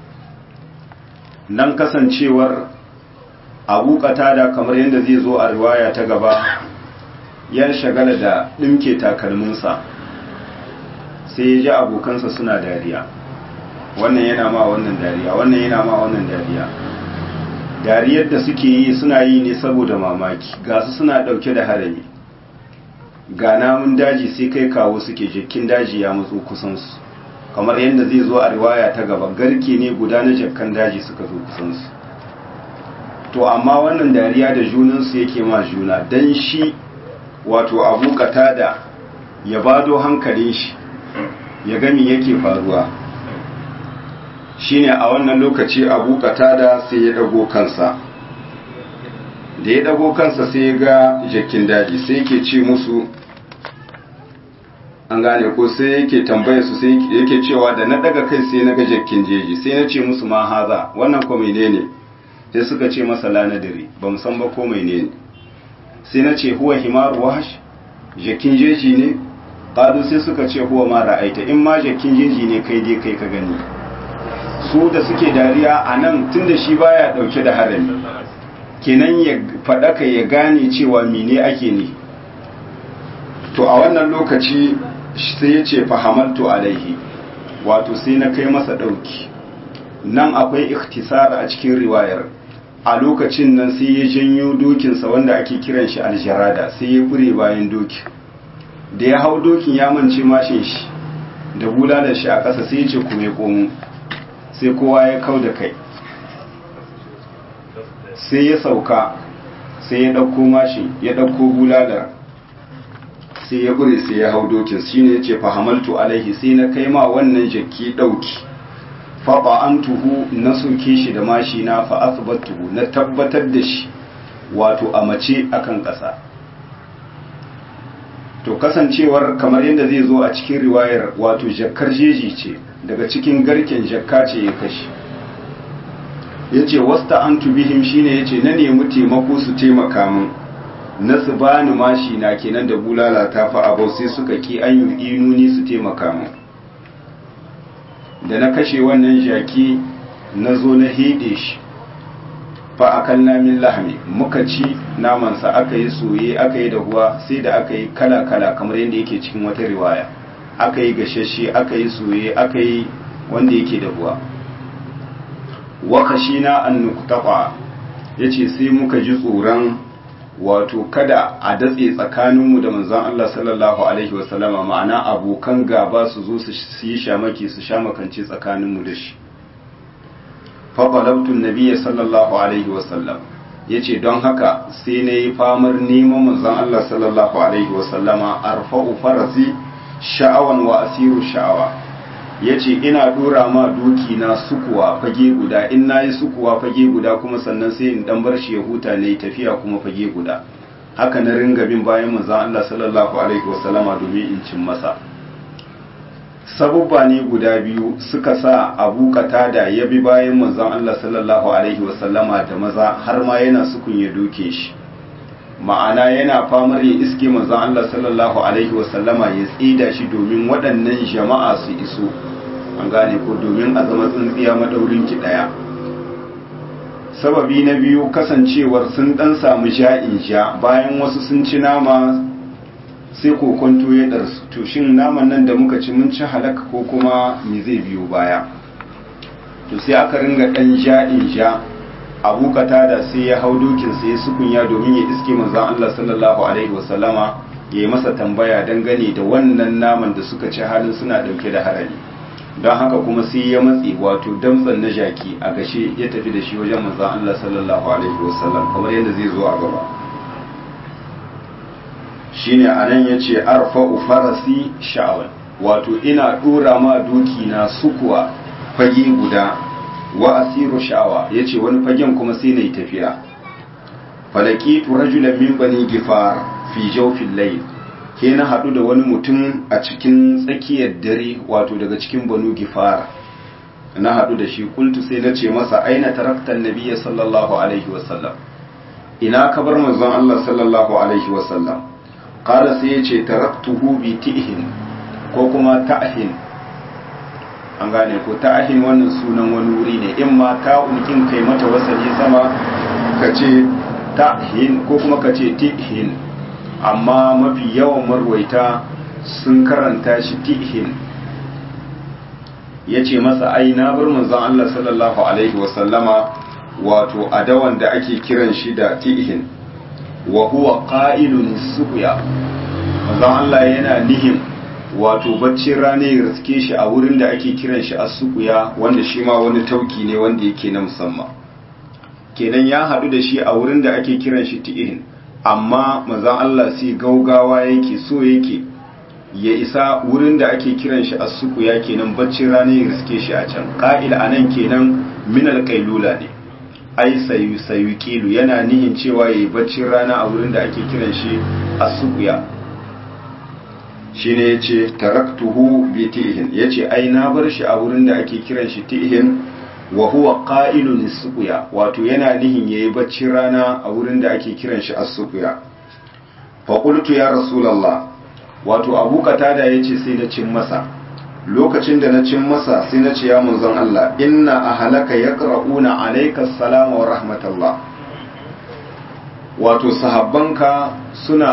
[SPEAKER 1] nan kasancewar abu katada kamar yadda zai zo a riwaya ta gaba ya shagala da ɗimke takalminsa sai ya ji abokansa suna dariya wannan yana ma wannan dariya wannan yana ma wannan dariya dariyar da suke yi suna yi ne saboda mamaki ga su suna ɗauke da harami ga namun daji sai kai kawo suke jikin daji ya matso kusansu kamar yadda zai zo a riwaya ta gaba garke ne guda na jakkan daji suka zo kusansu to amma wannan dariya da junansu yake ma juna don shi wato abu da ya bado hankalin shi ya gami yake faruwa shine a wannan lokaci abu katada sai ya dago kansa da ya dago kansa sai ya ga jakin daji sai yake ce musu an gane ko sai yake tambaye su sai yake cewa da na daga kai sai na ga jakin jeji sai na ce musu ma haza wannan ko menene sai suka ce masa lanadiri ba mu san ba ko menene sai na ce huwa himaru wahash jakin jeji ne ƙadu sai suka ce huwa ma ra'aita in ma jakin jeji ne kai dai kai ka gani su da suke dariya a nan tun da shi baya ɗauke da harami kenan ya faɗaka ya gane cewa mene ake ne to a wannan lokaci sai ya ce fahamaltu alaihi wato sai na kai masa ɗauki nan akwai ikhtisar a cikin riwayar a lokacin nan sai ya janyo dokinsa wanda ake kiran shi aljarada sai ya kure bayan dokin da ya hau dokin ya mance mashin shi da bulalar shi a ƙasa sai ya ce kuma ya komo sai kowa ya kau da kai sai ya sauka sai ya ɗauko mashin ya ɗauko bulalar sai ya kure sai ya hau dokin shi ne ya ce fahamaltu alaihi sai na kai ma wannan jaki ɗauki faɓa an tuhu na soke shi da mashi na fa'asbatuhu na tabbatar da shi wato a mace akan ƙasa to kasancewar kamar yadda zai zo a cikin riwayar wato jakkar jeji ce daga cikin garken jakka ce ya kashi ya ce wasta an tubihim shine ya ce na nemi taimako su taimaka min na su bani mashi na kenan da bulala ta fa abau sai suka ki an yi inuni su taimaka min da na kashe wannan jaki na zo na hede shi fa akan namin lahami muka ci namansa aka yi soye aka yi dahuwa sai da aka yi kala-kala kamar yadda yake cikin wata riwaya aka yi gashashe aka yi soye aka yi wanda yake dahuwa wakashi na an nuktafa ya ce sai muka ji tsoron wato kada a datse tsakaninmu da manzon Allah sallallahu alaihi wasallama ma'ana abokan gaba su zo su yi shamaki su shamakance tsakaninmu da shi faɓalabtun nabiya sallallahu alaihi wasallam ya ce don haka sai na yi famar neman manzon Allah sallallahu alaihi wasallama arfa'u farasi sha'awan wa asiru sha'awa ya ce ina dora ma doki na sukuwa fage guda in na yi sukuwa fage guda kuma sannan sai in dan bar shi ya huta ne tafiya kuma fage guda haka na ringa bin bayan manzon Allah sallallahu alaihi wasallama domin in cin masa sabubba ne guda biyu suka sa abu da ya bi bayan manzon Allah sallallahu alaihi wasallama da maza har ma yana sukun ya doke shi ma'ana yana famar ya iske manzon Allah sallallahu alaihi wasallama ya tsida shi domin waɗannan jama'a su iso an gane ko domin a zama tsintsiya madaurin ki daya sababi na biyu kasancewar sun dan samu ja'in ja bayan wasu sun ci nama sai kokonto ya darsu to shin naman nan da muka ci mun ci halaka ko kuma me zai biyo baya to sai aka ringa dan ja'in ja abu da sai ya hau dokin sai ya sukunya domin ya iske manzon Allah sallallahu alaihi wasallama ya yi masa tambaya dangane da wannan naman da suka ci halin suna dauke da harami don haka kuma sai ya matsi wato damtsan na jaki a gashe ya tafi da shi wajen manzon Allah sallallahu alaihi wasallam kamar yadda zai zo a gaba shine anan yace arfa'u farasi sha'awan wato ina dora ma doki na sukuwa fage guda wa asiru sha'awa yace wani fagen kuma sai nayi tafiya falakitu rajulan min bani gifar fi jawfil layl ke na hadu da wani mutum a cikin tsakiyar dare wato daga cikin banu gifar na hadu da shi kultu sai na ce masa aina taraktan nabiyya sallallahu alaihi wasallam ina ka bar manzon Allah sallallahu alaihi wasallam qala sai ya ce taraktuhu bi tihin ko kuma ta'hin an gane ko ta'hin wannan sunan wani wuri ne in ma ta'un kin kai mata wasali sama ka ce ta'hin ko kuma ka ce tihin amma mafi yawan marwaita sun karanta shi tihin ya ce masa ai na bar manzon Allah sallallahu alaihi wasallama wato adawan da ake kiran shi da tihin wa huwa qa'ilun suqya manzon Allah yana nihin wato baccin rana ya riske shi a wurin da ake kiran shi as-suqya wanda shi ma wani tauki ne wanda yake na musamman kenan ya hadu da shi a wurin da ake kiran shi tihin amma manzon Allah sai gaugawa yake so yake ya isa wurin da ake kiran shi as-suqya kenan baccin rana ya riske shi a can qa'il anan kenan min al-qailula ne ai sayu sayu kilu yana nihin cewa yayi baccin rana a wurin da ake kiran shi as-suqya shine yace taraktuhu bi tihin yace ai na bar shi a wurin da ake kiran shi tihin wa huwa qa'ilun as-suqya wato yana nihin yayi baccin rana a wurin da ake kiran shi as-suqya fa qultu ya rasulullah wato abu qatada yace sai na cin masa lokacin da na cin masa sai na ce ya manzon Allah inna ahlaka yaqra'una alayka assalama wa rahmatullah wato sahabbanka suna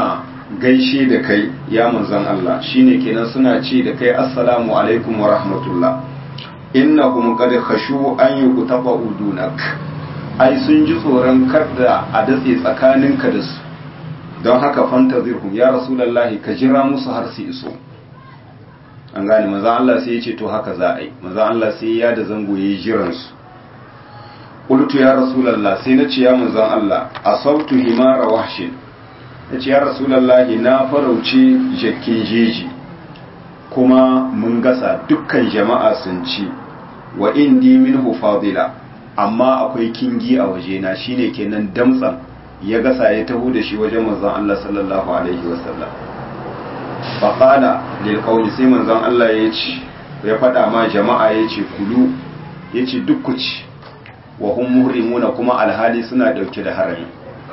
[SPEAKER 1] gaishe da kai ya manzon Allah shine kenan suna ce da kai assalamu alaikum wa rahmatullah innahum qad khashu an yuqtafa udunak ai sun ji tsoron kada a datse tsakaninka da su don haka fantazirhum ya rasulullahi ka jira musu har su iso an gane manzon Allah sai ya ce to haka za a yi manzon Allah sai ya da zango yayi jiran su qultu ya rasulullah sai na ce ya manzon Allah asabtu himara wahshin nace ya rasulullah na farauce jakkin jeji kuma mun gasa dukkan jama'a sun ci wa indi minhu fadila amma akwai kingi a wajena shine kenan damtsan ya gasa ya taho da shi wajen manzon Allah sallallahu alaihi wasallam fa qala lil qawli sai manzon Allah ya ce ya faɗa ma jama'a ya ce kulu ya ce duk ku ci wa hum muhrimuna kuma alhali suna dauke da harami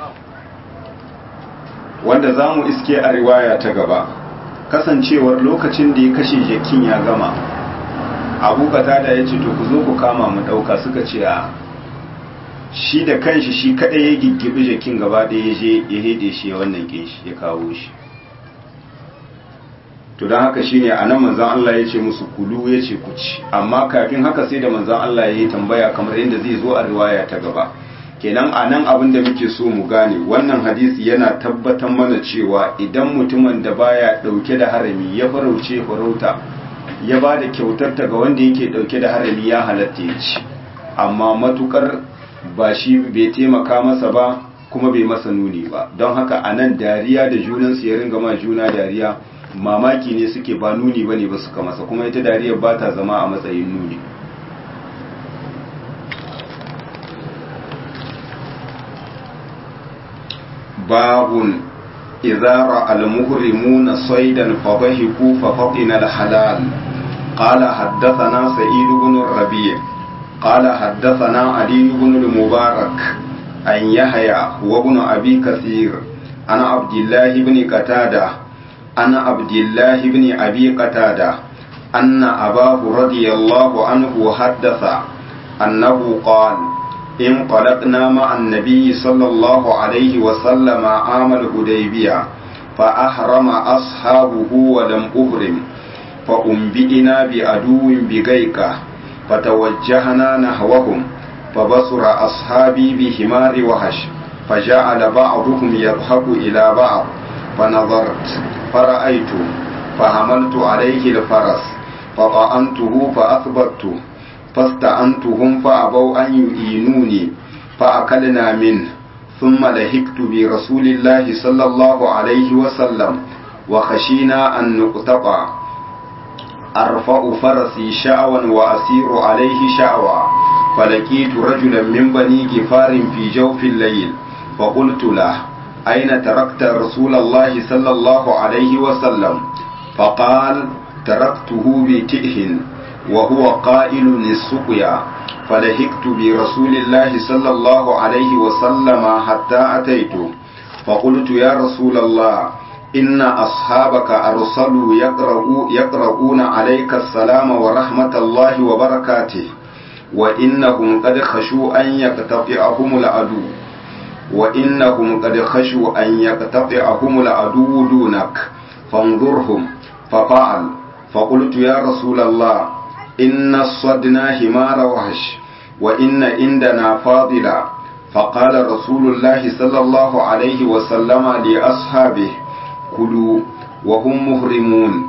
[SPEAKER 1] wanda zamu iske a riwaya ta gaba kasancewar lokacin da ya kashe jakin ya gama abu da ya ce to ku zo ku kama mu ɗauka suka ce a shi da kanshi shi kaɗai ya giggibi jakin gaba ɗaya ya je ya hede shi ya wannan kin shi ya kawo shi to don haka shine a nan manzan Allah ya ce musu kulu ya ce ku ci amma kafin haka sai da manzan Allah ya yi tambaya kamar yadda zai zo a riwaya ta gaba kenan a nan abin da muke so mu gane wannan hadisi yana tabbatar mana cewa idan mutumin da baya ɗauke da harami ya farauce farauta ya ba da kyautarta ga wanda yake dauke da harami ya halatta ya ci amma matukar ba shi bai taimaka masa ba kuma bai masa nuni ba don haka a nan dariya da junansu ya ringa ma juna dariya mamaki ne suke ba nuni ba ne ba suka masa kuma ita dariyar ba ta zama a matsayin nuni babun إذا رأى المهرمون صيدا فضحكوا ففطن الحلال قال حدثنا سعيد بن الربيع قال حدثنا علي بن المبارك عن يحيى وابن أبي كثير عن عبد الله بن قتادة عن عبد الله بن أبي قتادة أن أباه رضي الله عنه حدث أنه قال انطلقنا مع النبي صلى الله عليه وسلم عام الهديبية فأحرم أصحابه ولم أهرم فأنبئنا بعدو بغيكة فتوجهنا نحوهم فبصر أصحابي بحمار وحش فجعل بعضهم يضحك إلى بعض فنظرت فرأيت فحملت عليه الفرس فطعنته فأثبته فاستعنتهم فأبوا أن يؤينوني فأكلنا منه ثم لهكت برسول الله صلى الله عليه وسلم وخشينا أن نقتطع أرفع فرسي شعوا وأسير عليه شعوا فلقيت رجلا من بني جفار في جوف الليل فقلت له أين تركت رسول الله صلى الله عليه وسلم فقال تركته بتئه وهو قائل للسقيا فلهقت برسول الله صلى الله عليه وسلم حتى أتيته فقلت يا رسول الله إن أصحابك أرسلوا يقرؤوا يقرؤون عليك السلام ورحمة الله وبركاته وإنهم قد خشوا أن يقتطعهم العدو وإنهم قد خشوا أن يقتطعهم العدو دونك فانظرهم ففعل فقلت يا رسول الله إن الصدنا همار وحش وإن عندنا فاضلا فقال رسول الله صلى الله عليه وسلم لأصحابه كلوا وهم مهرمون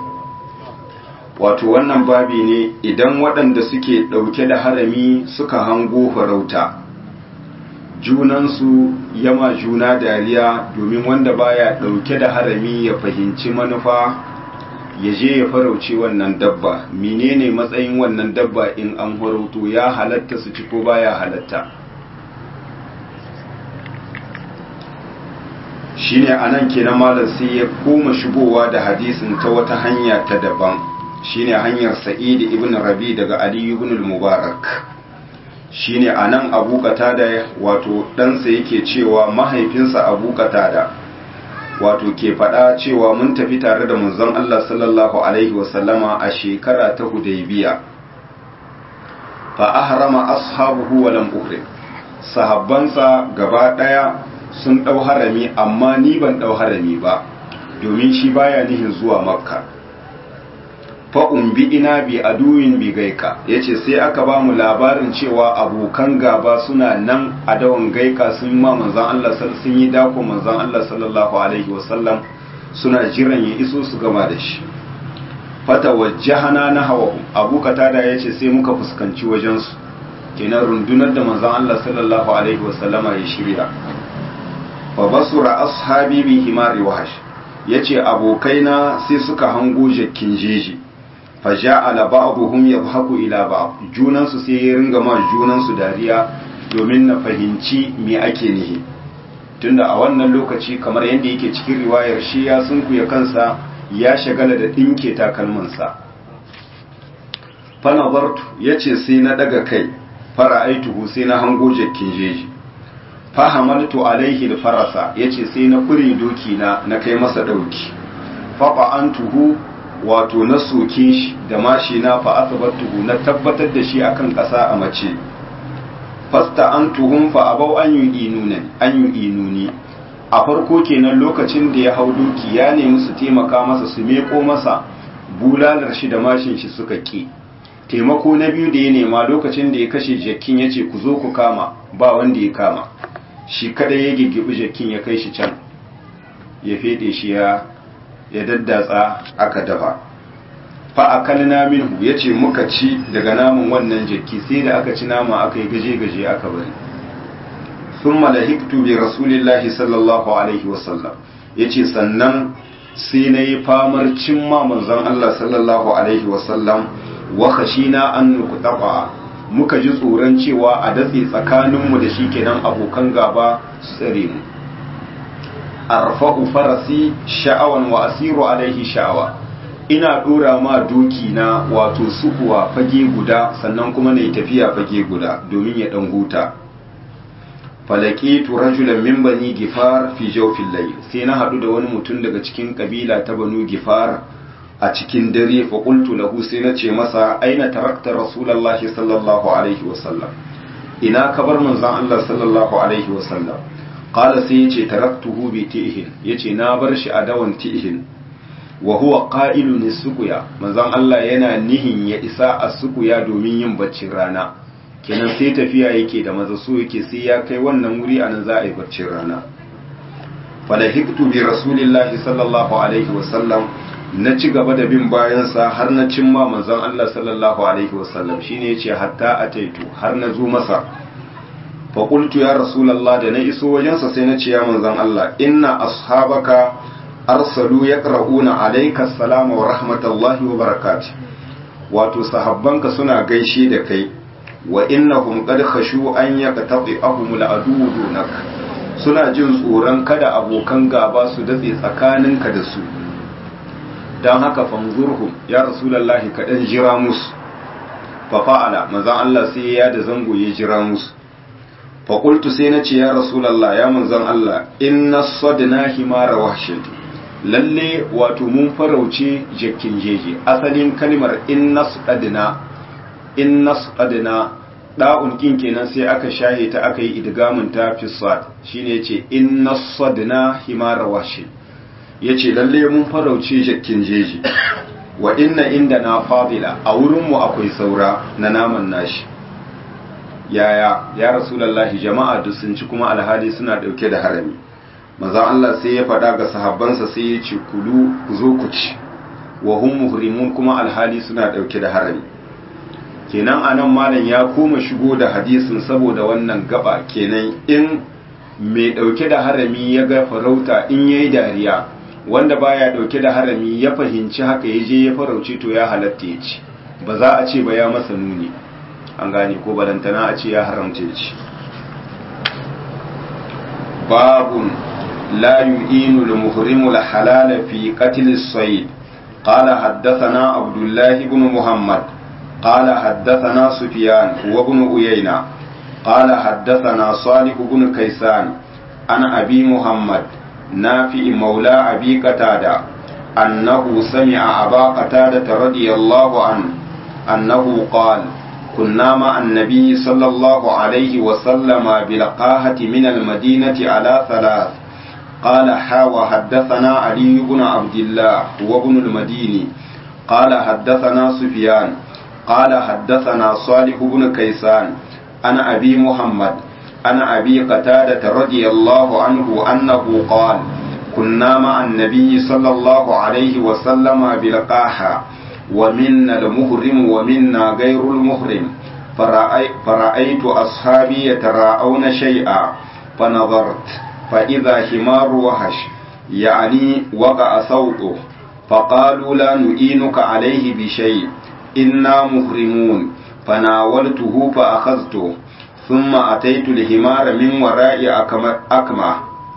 [SPEAKER 1] wato wannan babi ne idan waɗanda suke ɗauke da harami suka hango farauta junansu yama juna dariya domin wanda baya ɗauke da harami ya fahimci manufa ya je ya farauce wannan dabba menene matsayin wannan dabba in an farauto ya halatta su ci ko baya halatta shine anan kenan malam sai ya koma shigowa da hadisin ta wata hanya ta daban shine hanyar sa'id ibn rabi daga ali ibn al-mubarak shine anan abu qatada wato ɗansa yake cewa mahaifinsa abu qatada wato ke faɗa cewa mun tafi tare da manzon Allah sallallahu alaihi wasallama a shekara ta hudaybiya fa ahrama ashabuhu wa lam uhrim sahabbansa gaba daya sun dau harami amma ni ban dau harami ba domin shi baya nihin zuwa makka fa'un bi ina bi aduwin bi gaika ya ce sai aka ba mu labarin cewa abokan gaba suna nan a dawan gaika sun ma manzan Allah sun yi dako manzan Allah sallallahu Alaihi wasallam suna jiran ya iso su gama da shi fata wajahana na hawa abu katada ya ce sai muka fuskanci wajensu kenan rundunar da manzan Allah sallallahu Alaihi wasallama ya shirya fa basura ashabi bi himari wahash ya ce abokaina sai suka hango jakkin jeji fa ja'ala ba'dhum yadhaku ila ba'd junansu sai ya ringa ma junansu dariya domin na fahimci me ake nihi tunda a wannan lokaci kamar yadda yake cikin riwayar shi ya sunkuya kansa ya shagala da dinke takalmansa fa nazartu yace sai na daga kai fara aituhu sai na hango jakkin jeji fa hamaltu alaihi alfarasa yace sai na kure doki na na kai masa dauki fa antuhu wato na soke shi da mashi na fa asabatuhu na tabbatar da shi akan kasa a mace fasta an tuhum fa abau an yu'inuna an yu'inuni a farko kenan lokacin da ya hau doki ya nemi su taimaka masa su meko masa bulalar shi da mashin shi suka ki taimako na biyu da ya nema lokacin da ya kashe jakin ya ce ku zo ku kama ba wanda ya kama shi kadai ya giggibi jakin ya kai shi can ya fede shi ya ya daddatsa aka dafa fa akalna minhu yace muka ci daga namun wannan jaki sai da aka ci nama aka yi gaje gaje aka bari thumma lahiktu bi rasulillahi sallallahu alaihi wasallam yace sannan sai na yi famar cimma manzon Allah sallallahu alaihi wasallam wa khashina an nuqtaqa muka ji tsoron cewa a datse tsakaninmu da shi kenan abokan gaba su tsare mu arfa'u farasi sha'awan wa asiru alaihi sha'awa ina dora ma doki na wato sukuwa fage guda sannan kuma na yi tafiya fage guda domin ya dan huta falakitu rajulan min bani gifar fi jawfil layl sai na hadu da wani mutum daga cikin kabila ta banu gifar a cikin dare fa qultu lahu sai na ce masa aina tarakta rasulullahi sallallahu alaihi wasallam ina kabar manzon Allah sallallahu alaihi wasallam qala sai yace taraktuhu bi tihin yace na bar shi a dawan tihin wa huwa qa'ilun sukuya manzon Allah yana nihin ya isa a sukuya domin yin baccin rana kenan sai tafiya yake da maza so yake sai ya kai wannan wuri anan za a yi baccin rana falahiktu bi rasulillahi sallallahu alaihi wasallam na ci gaba da bin bayansa har na cimma manzon Allah sallallahu alaihi wasallam shine yace hatta ataitu har na zo masa fa qultu ya rasulullah da na iso wajensa sai na ce ya manzon Allah inna ashabaka arsalu yaqra'una alayka assalama wa rahmatullahi wa barakatuh wato sahabbanka suna gaishe da kai wa innahum qad khashu an yaqta'ahum al'adu dunak suna jin tsoron kada abokan gaba su datse tsakaninka da su dan haka fanzurhum ya rasulullahi ka dan jira musu fa fa'ala manzon Allah sai ya da zango ya jira musu fa qultu sai nace ya rasulullah ya manzon Allah inna sadna himara wahshin lalle wato mun farauce jakkin jeje asalin kalmar inna sadna inna sadna da'un kin kenan sai aka shahe ta aka yi idgamin ta fi sad shine yace inna sadna himara wahshin yace lalle mun farauce jakkin jeje wa inna inda na fadila a wurinmu akwai saura na naman nashi yaya ya rasulallahi jama'a duk sun ci kuma alhali suna dauke da harami manzon Allah sai ya faɗa ga sahabbansa sai ya ce kulu ku zo ku ci wa hum muhrimun kuma alhali suna dauke da harami kenan anan malam ya koma shigo da hadisin saboda wannan gaba kenan in mai dauke da harami ya ga farauta in yayi dariya wanda baya dauke da harami ya fahimci haka ya je ya farauce to ya halatta ya ci ba za a ce ba ya masa nuni an gane ko balantana a ce ya haramta ya ci babun la yu'inu al-muhrimu al-halala fi qatl as-sayd qala haddathana abdullah ibn muhammad qala haddathana sufyan wa ibn uyayna qala haddathana salih ibn kaysan an abi muhammad نافع مولى أبي قتادة أنه سمع أبا قتادة رضي الله عنه أنه قال كنا مع النبي صلى الله عليه وسلم بلقاهة من المدينة على ثلاث قال حا وحدثنا علي بن عبد الله وابن المديني قال حدثنا سفيان قال حدثنا صالح بن كيسان أنا أبي محمد أنا أبي قتادة رضي الله عنه أنه قال كنا مع النبي صلى الله عليه وسلم بلقاحة ومنا المهرم ومنا غير المهرم فرأي فرأيت أصحابي يتراءون شيئا فنظرت فإذا حمار وحش يعني وقع صوته فقالوا لا نؤينك عليه بشيء إنا مهرمون فناولته فأخذته ثم أتيت الحمار من وراء أكمة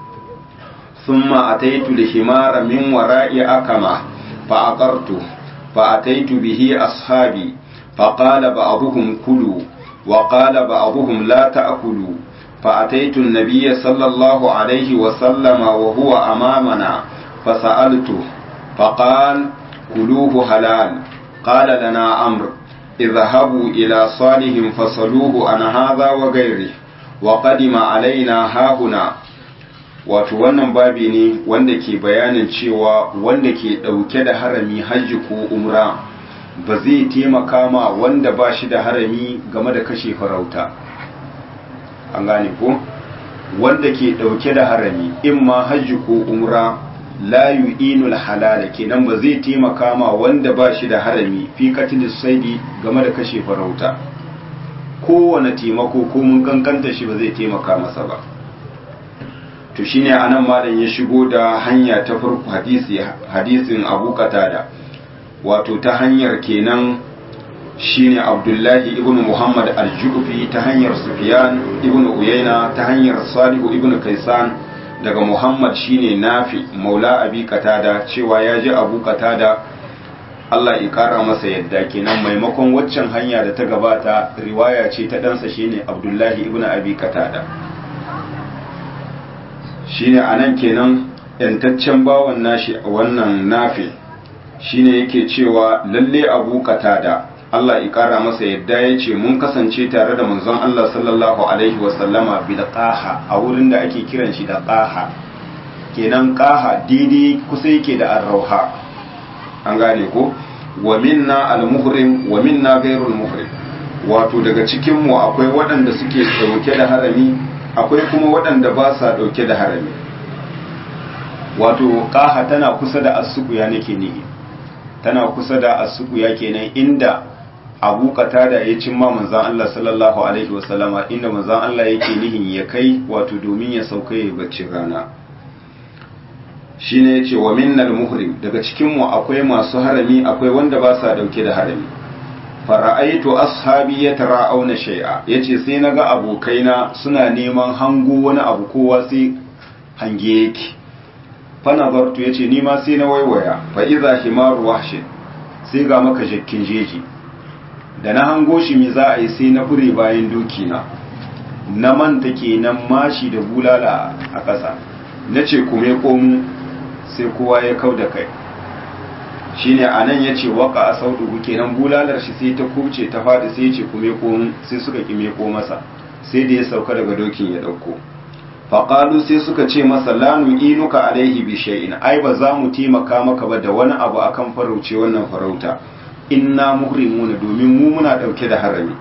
[SPEAKER 1] ثم أتيت الحمار من وراء أكمة فأقرته فأتيت به أصحابي فقال بعضهم كلوا وقال بعضهم لا تأكلوا فأتيت النبي صلى الله عليه وسلم وهو أمامنا فسألته فقال كلوه حلال قال لنا أمر اذهبوا إلى صالح فصلوه عن هذا وغيره وقدم علينا هاهنا wato wannan babi ne wanda ke bayanin cewa wanda ke ɗauke da harami hajji ko umra ba zai taimaka ma wanda ba shi da harami game da kashe farauta an gane ko wanda ke ɗauke da harami in ma hajji ko umra la yu'inul halala kenan ba zai taimaka ma wanda ba shi da harami fi katil saidi game da kashe farauta kowane taimako ko mun kankanta shi ba zai taimaka masa ba to shine anan malam ya shigo da hanya ta farko hadisi hadisin Abu Qatada wato ta hanyar kenan shine Abdullahi ibn Muhammad al-Ju'fi ta hanyar Sufyan ibn Uyayna ta hanyar Salihu ibn Kaisan daga Muhammad shine Nafi Maula Abi Qatada cewa ya ji Abu Qatada Allah ya kara masa yadda kenan maimakon waccan hanya da ta gabata riwaya ce ta ɗansa shine Abdullahi ibn Abi Qatada shine anan kenan yantaccen bawan nashi wannan nafi shine yake cewa lalle Abu Qatada Allah ya kara masa yadda ya ce mun kasance tare da manzon Allah sallallahu alaihi wasallama bil qaha a wurin da ake kiran shi da qaha kenan qaha daidai kusa yake da arrauha an gane ko wa minna al muhrim wa minna ghairul muhrim wato daga cikin mu akwai waɗanda suke dauke da harami akwai kuma waɗanda ba sa dauke da harami wato qaha tana kusa da asukuya nake nihi tana kusa da asukuya kenan inda abu qatada ya cimma manzan Allah sallallahu alaihi wasallama inda manzan Allah yake nihin ya kai wato domin ya sauka ya bacci rana shine yace wa minnal muhrim daga cikin mu akwai masu harami akwai wanda ba sa dauke da harami fara'aitu ashabi yatara'auna shay'a yace sai naga abokaina suna neman hango wani abu kowa sai hange yake fa nazartu yace ni ma sai na waiwaya fa idza himaru wahshin sai ga maka jakkin jeji da na hango shi me za a yi sai na fure bayan doki na na manta kenan mashi da bulala a ƙasa na ce kume komu sai kowa ya kau da kai shine a nan ya ce waka a sauɗugu kenan bulalar shi sai ta kuce ta faɗi sai ce kume komu sai suka ƙime ko masa sai da ya sauka daga dokin ya ɗauko faƙalu sai suka ce masa lanu inuka alaihi bi shay'in ai ba za mu taimaka maka ba da wani abu akan farauce wannan farauta inna muhrimuna domin mu muna dauke da harami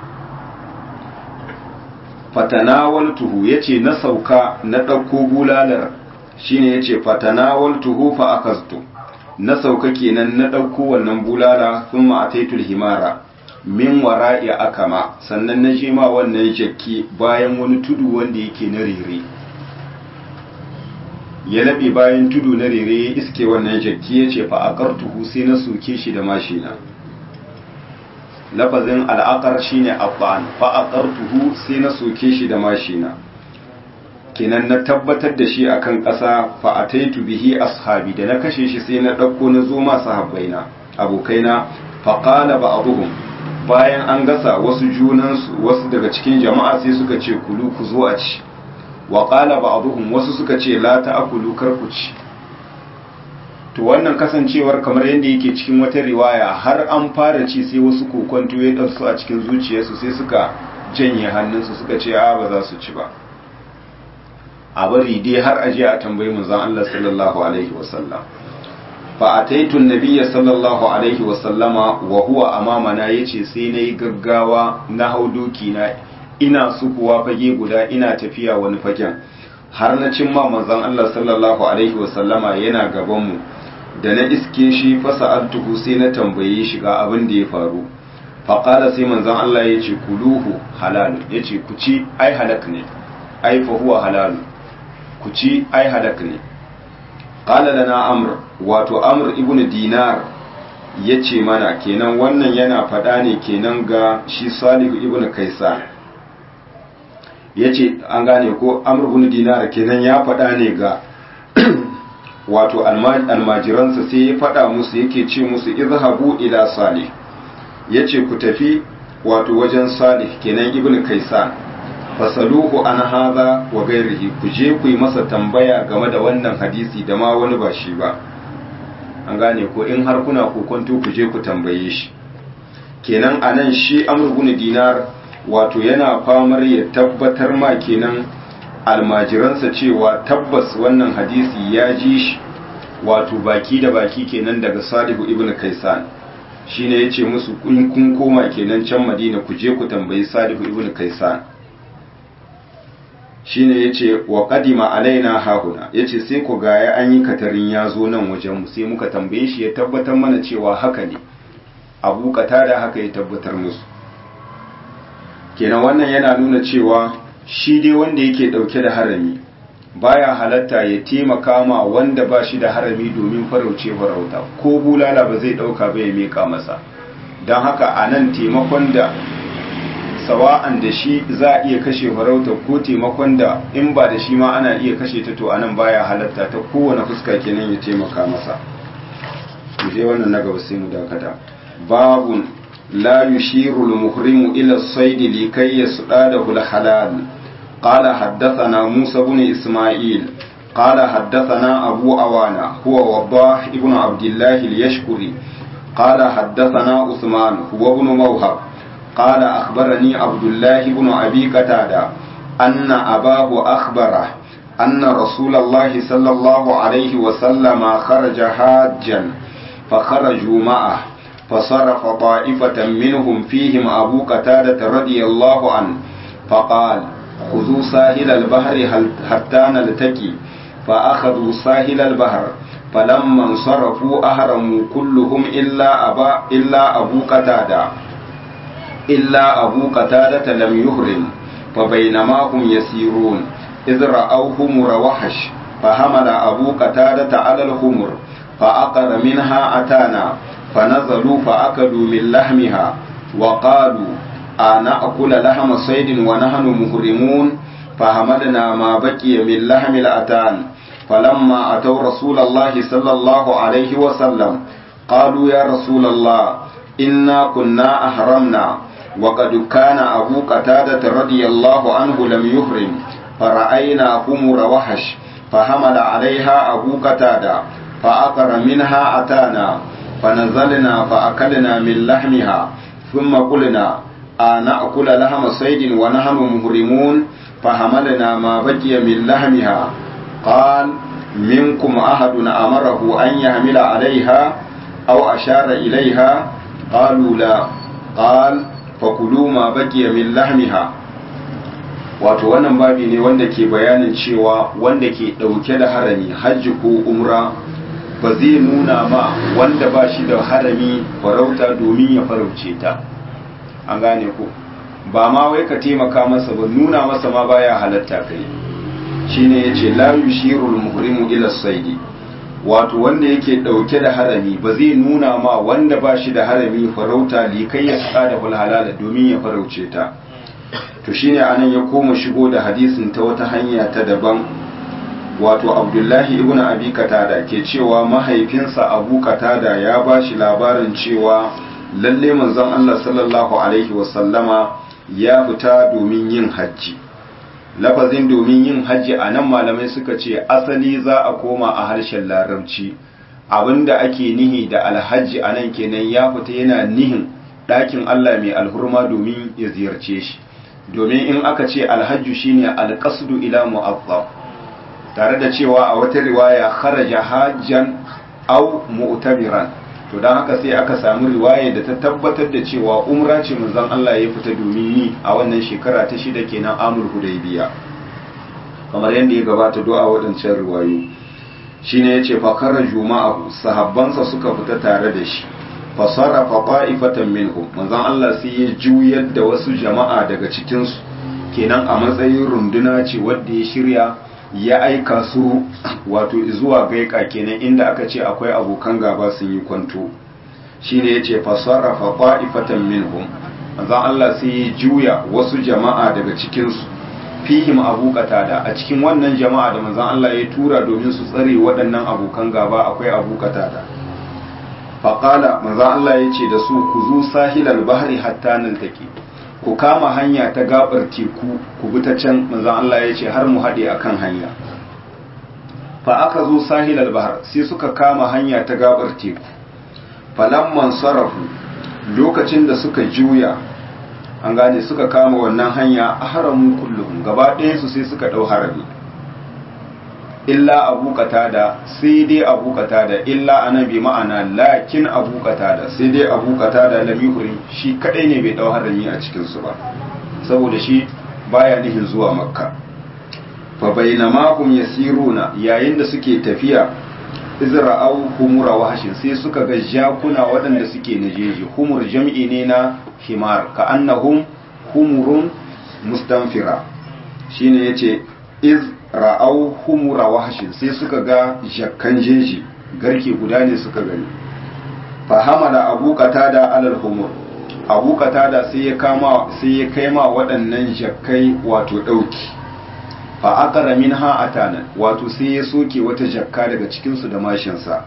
[SPEAKER 1] fatanawaltuhu yace na sauka na dauko bulalar shine yace fatanawaltuhu fa akaztu na sauka kenan na dauko wannan bulala thumma ataitul himara min wara'i akama sannan na je ma wannan jakki bayan wani tudu wanda yake na rere ya labe bayan tudu na rere ya iske wannan jakki yace fa aqartuhu sai na soke shi da mashina lafazin al'aqar shine abban fa aqartuhu sai na soke shi da mashina kenan na tabbatar da shi akan ƙasa fa ataitu bihi ashabi da na kashe shi sai na ɗauko na zo ma sahabbaina abokaina fa qala ba'dhum bayan an gasa wasu junansu wasu daga cikin jama'a sai suka ce kulu ku zo a ci wa qala ba'dhum wasu suka ce la ta'kulu kar ku ci to wannan kasancewar kamar yadda yake cikin wata riwaya har an fara ci sai wasu kokonto ya ɗansu a cikin zuciyarsu sai suka janye hannunsu suka ce a ba za su ci ba a bari dai har aje a tambayi manzon Allah sallallahu alaihi wasallam fa ataitu nabiyya sallallahu alaihi wasallama wa huwa amamana yace sai nayi gaggawa na hau doki na ina sukuwa fage guda ina tafiya wani fagen har na cimma manzon Allah sallallahu alaihi wasallama yana gaban mu da na iske shi fasa altuhu sai na tambaye shi ga abin da ya faru faƙala sai manzon Allah ya ce kuluhu halalu ya ce ku ci ai halak ne ai fa huwa halalu ku ci ai halak ne ƙala da na amr wato amr ibn dinar ya ce mana kenan wannan yana faɗa ne kenan ga shi salihu ibn kaisa ya ce an gane ko amr ibn dinar kenan ya faɗa ne ga wato almajiransa sai ya faɗa musu yake ce musu izhabu ila salih ya ce ku tafi wato wajen salih kenan ibn kaisan fasaluhu an haza wa gairihi ku je ku yi masa tambaya game da wannan hadisi da ma wani ba shi ba an gane ko in har kuna kokonto ku je ku tambaye shi kenan anan shi amr ibn dinar wato yana famar ya tabbatar ma kenan almajiransa cewa tabbas wannan hadisi ya ji shi wato baki da baki kenan daga salihu ibn kaisan shine yace musu kun kun koma kenan can madina ku je ku tambayi salihu ibn kaisan shine yace wa qadima alaina hahuna yace sai ku gaya an yi katarin ya zo nan wajen mu sai muka tambaye shi ya tabbatar mana cewa haka ne abu da haka ya tabbatar musu kenan wannan yana nuna cewa shi dai wanda yake dauke da harami baya halatta ya taimaka ma wanda ba shi da harami domin farauce farauta ko bulala ba zai dauka ba ya meka masa don haka a nan taimakon da sawa'an da shi za a iya kashe farauta ko taimakon da in ba da shi ma ana iya kashe ta to a nan baya halatta ta kowane fuska kenan ya taimaka masa je wannan na gaba sai mu dakata babun la yushiru al-muhrimu ila as-sayd likay yasdadahu al-halal قال حدثنا موسى بن إسماعيل قال حدثنا أبو أوانا هو وضاح ابن عبد الله اليشكري قال حدثنا عثمان هو ابن موهب قال أخبرني عبد الله بن أبي قتادة أن أباه أخبره أن رسول الله صلى الله عليه وسلم خرج حاجا فخرجوا معه فصرف طائفة منهم فيهم أبو قتادة رضي الله عنه فقال خذوا ساحل البحر حتى نلتقي فأخذوا ساحل البحر فلما انصرفوا أهرموا كلهم إلا أبا إلا أبو قتادة إلا أبو قتادة لم يهرم فبينما هم يسيرون إذ رأوا همر وحش فحمل أبو قتادة على الخمر فأقر منها أتانا فنزلوا فأكلوا من لحمها وقالوا أنأكل لحم صيد ونحن مهرمون فحملنا ما بقي من لحم الأتان فلما أتوا رسول الله صلى الله عليه وسلم قالوا يا رسول الله إنا كنا أحرمنا وقد كان أبو قتادة رضي الله عنه لم يحرم فرأينا خمر وحش فحمل عليها أبو قتادة فأقر منها أتانا فنزلنا فأكلنا من لحمها ثم قلنا أنأكل لحم صيد ونحن مهرمون فحملنا ما بقي من لحمها قال منكم أحد أمره أن يحمل عليها أو أشار إليها قالوا لا قال fakulu ma baqiya min lahmiha wato wannan babi ne wanda ke bayanin cewa wanda ke dauke da harami hajji ko umra ba zai nuna ma wanda ba shi da harami farauta domin ya farauce ta an gane ku ba ma wai ka taimaka masa ba nuna masa ma baya halatta kai shine yace la yushirul muhrimu ila saidi wato wanda yake dauke da harami ba zai nuna ma wanda ba shi da harami farauta likai ya tsada da halala domin ya farauce ta to shine anan ya koma shigo da hadisin ta wata hanya ta daban wato abdullahi ibn abi katada ke cewa mahaifinsa abu katada ya ba shi labarin cewa lalle manzon Allah sallallahu alaihi wasallama ya fita domin yin hajji lafazin domin yin hajji a nan malamai suka ce asali za a koma a harshen larabci abinda ake nihi da alhaji a nan kenan ya fita yana nihin ɗakin Allah mai alhurma domin ya ziyarce shi domin in aka ce alhajju shine alqasdu ila mu'azzam tare da cewa a wata riwaya kharaja hajjan au mu'tamiran to dan haka sai aka samu riwaya da ta tabbatar da cewa umra ce manzon Allah ya fita domin yi a wannan shekara ta shida kenan amul hudaybiya kamar yadda ya gabata do a wadancan riwayoyi shine yace fa kharaju ma'ahu sahabbansa suka fita tare da shi fa sarafa qa'ifatan minhum manzon Allah sai ya juyar da wasu jama'a daga cikin su kenan a matsayin runduna ce wadda ya shirya ya aika su wato zuwa gaika kenan inda aka ce akwai abokan gaba sun yi kwanto shine yace fa sarafa qa'ifatan minhum manzon Allah sai ya juya wasu jama'a daga cikin su fihim abu qatada a cikin wannan jama'a da manzon Allah ya tura domin su tsare waɗannan abokan gaba akwai abu qatada faqala manzon Allah ya ce da su ku zu sahilal bahri hatta naltaki ku kama hanya ta gabar teku ku bi ta can manzon Allah ya ce har mu haɗe akan hanya fa aka zo sahilal bahar sai suka kama hanya ta gabar teku falamman sarafu lokacin da suka juya an gane suka kama wannan hanya a haramu kullum gaba ɗaya su sai suka ɗau harami illa abu da sai dai abu da illa anabi ma'ana lakin abu da sai dai abu da lamihuri shi kadai ne bai ɗau harami a cikinsu ba saboda shi baya nihin zuwa makka fa bainama hum yasiruna yayin da suke tafiya izra'au humura wahashin sai suka ga jakuna waɗanda suke na jeji humur jam'i ne na himar ka annahum humurun mustanfira shine yace iz ra'au humura wahashin sai suka ga jakkan jeji garke guda ne suka gani fahama da abu qatada alal humur abu qatada sai ya kama sai ya kaima waɗannan jakkai wato ɗauki fa aqara minha atana wato sai ya soke wata jakka daga cikin su da mashinsa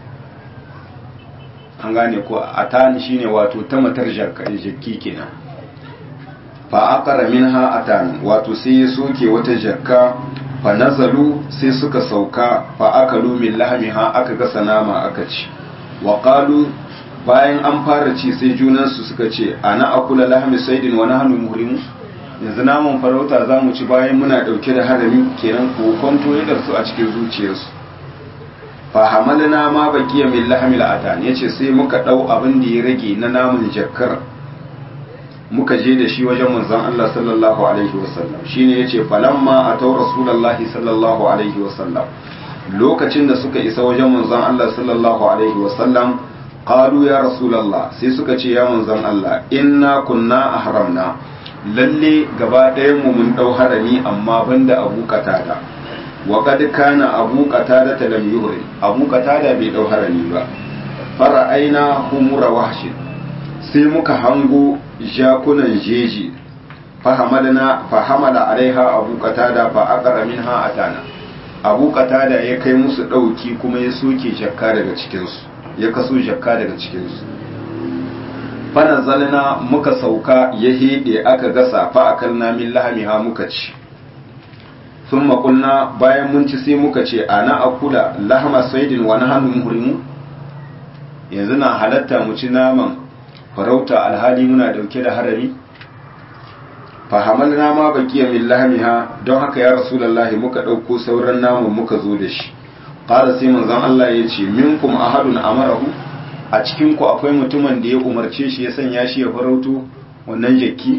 [SPEAKER 1] an gane ko atan shine wato ta matar jakka jakki kenan fa aqara minha atan wato sai ya soke wata jakka fa nazalu sai suka sauka fa akalu min lahmiha aka gasa nama aka ci wa qalu bayan an fara ci sai junansu suka ce ana akula lahmi saidin wa nahnu muhrimun yanzu naman farauta za mu ci bayan muna ɗauke da harami kenan ko kwanto ya su a cikin zuciyarsu fahamalna ma baqiya min lahmil atan yace sai muka ɗau abin da ya rage na namun jakkar muka je da shi wajen manzon Allah sallallahu alaihi wasallam shine yace falamma atau rasulullahi sallallahu alaihi wasallam lokacin da suka isa wajen manzon Allah sallallahu alaihi wasallam qalu ya rasulullah sai suka ce ya manzon Allah inna kunna ahramna lalle gaba ɗayan mu mun ɗau harami amma banda abu katada wa qad kana abu katada ta lam yuhri abu katada bai ɗau harami ba fara'aina humura wahshin sai muka hango jakunan jeji fahamadana fahamala alaiha abu katada fa aqara minha atana abu katada ya kai musu ɗauki kuma ya soke jakka daga cikinsu ya kaso jakka daga cikinsu fanazalna muka sauka ya hede aka gasa fa akalna min lahamiha muka ci sun makulna bayan mun ci sai muka ce ana akula lahama saidin wa nahnu muhrimu yanzu na halatta mu ci naman farauta alhali muna dauke da harami fa hamalna ma baqiya min lahamiha don haka ya rasulullahi muka dauko sauran naman muka zo da shi qala sai manzon Allah ya ce minkum ahadun amarahu a cikinku akwai mutumin da ya umarce shi ya sanya shi ya farauto wannan jakki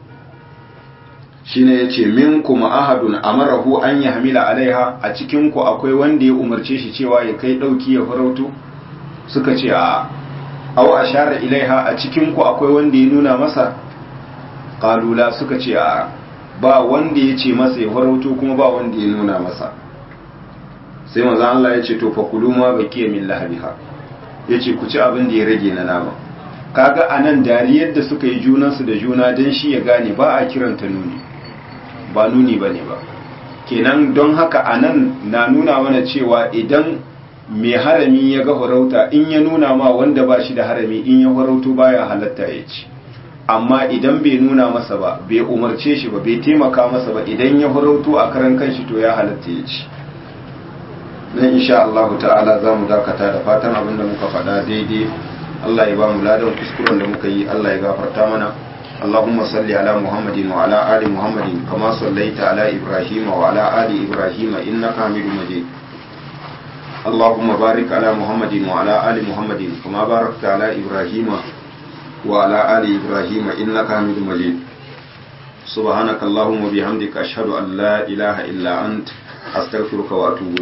[SPEAKER 1] shine ya ce min kuma ahadun amarahu an ya hamila alaiha a cikinku akwai wanda ya umarce shi cewa ya kai ɗauki ya farauto suka ce a au a share ilaiha a cikinku akwai wanda ya nuna masa ƙalula suka ce a ba wanda ya ce masa ya farauto kuma ba wanda ya nuna masa sai maza Allah ya ce to fa kulu ma bakiya min lahabiha ya ce ku ci abin da ya rage na nama kaga a nan dariyar da suka yi junansu da juna don shi ya gane ba a kiranta nuni ba nuni ba ne ba kenan don haka a nan na nuna mana cewa idan mai harami ya ga farauta in ya nuna ma wanda ba shi da harami in ya farauto baya halatta ya ci amma idan bai nuna masa ba bai umarce shi ba bai taimaka masa ba idan ya farauto a karan kanshi to ya halatta ya ci nan insha Allah ta'ala za mu dakata da fatan abin da muka faɗa daidai Allah ya ba mu ladan kuskuren da muka yi Allah ya gafarta mana اللهم صل على محمد وعلى آل محمد كما صليت على إبراهيم وعلى آل إبراهيم إنك حميد مجيد اللهم بارك على محمد وعلى آل محمد كما باركت على إبراهيم وعلى آل إبراهيم إنك حميد مجيد سبحانك اللهم وبحمدك أشهد أن لا إله إلا أنت أستغفرك وأتوب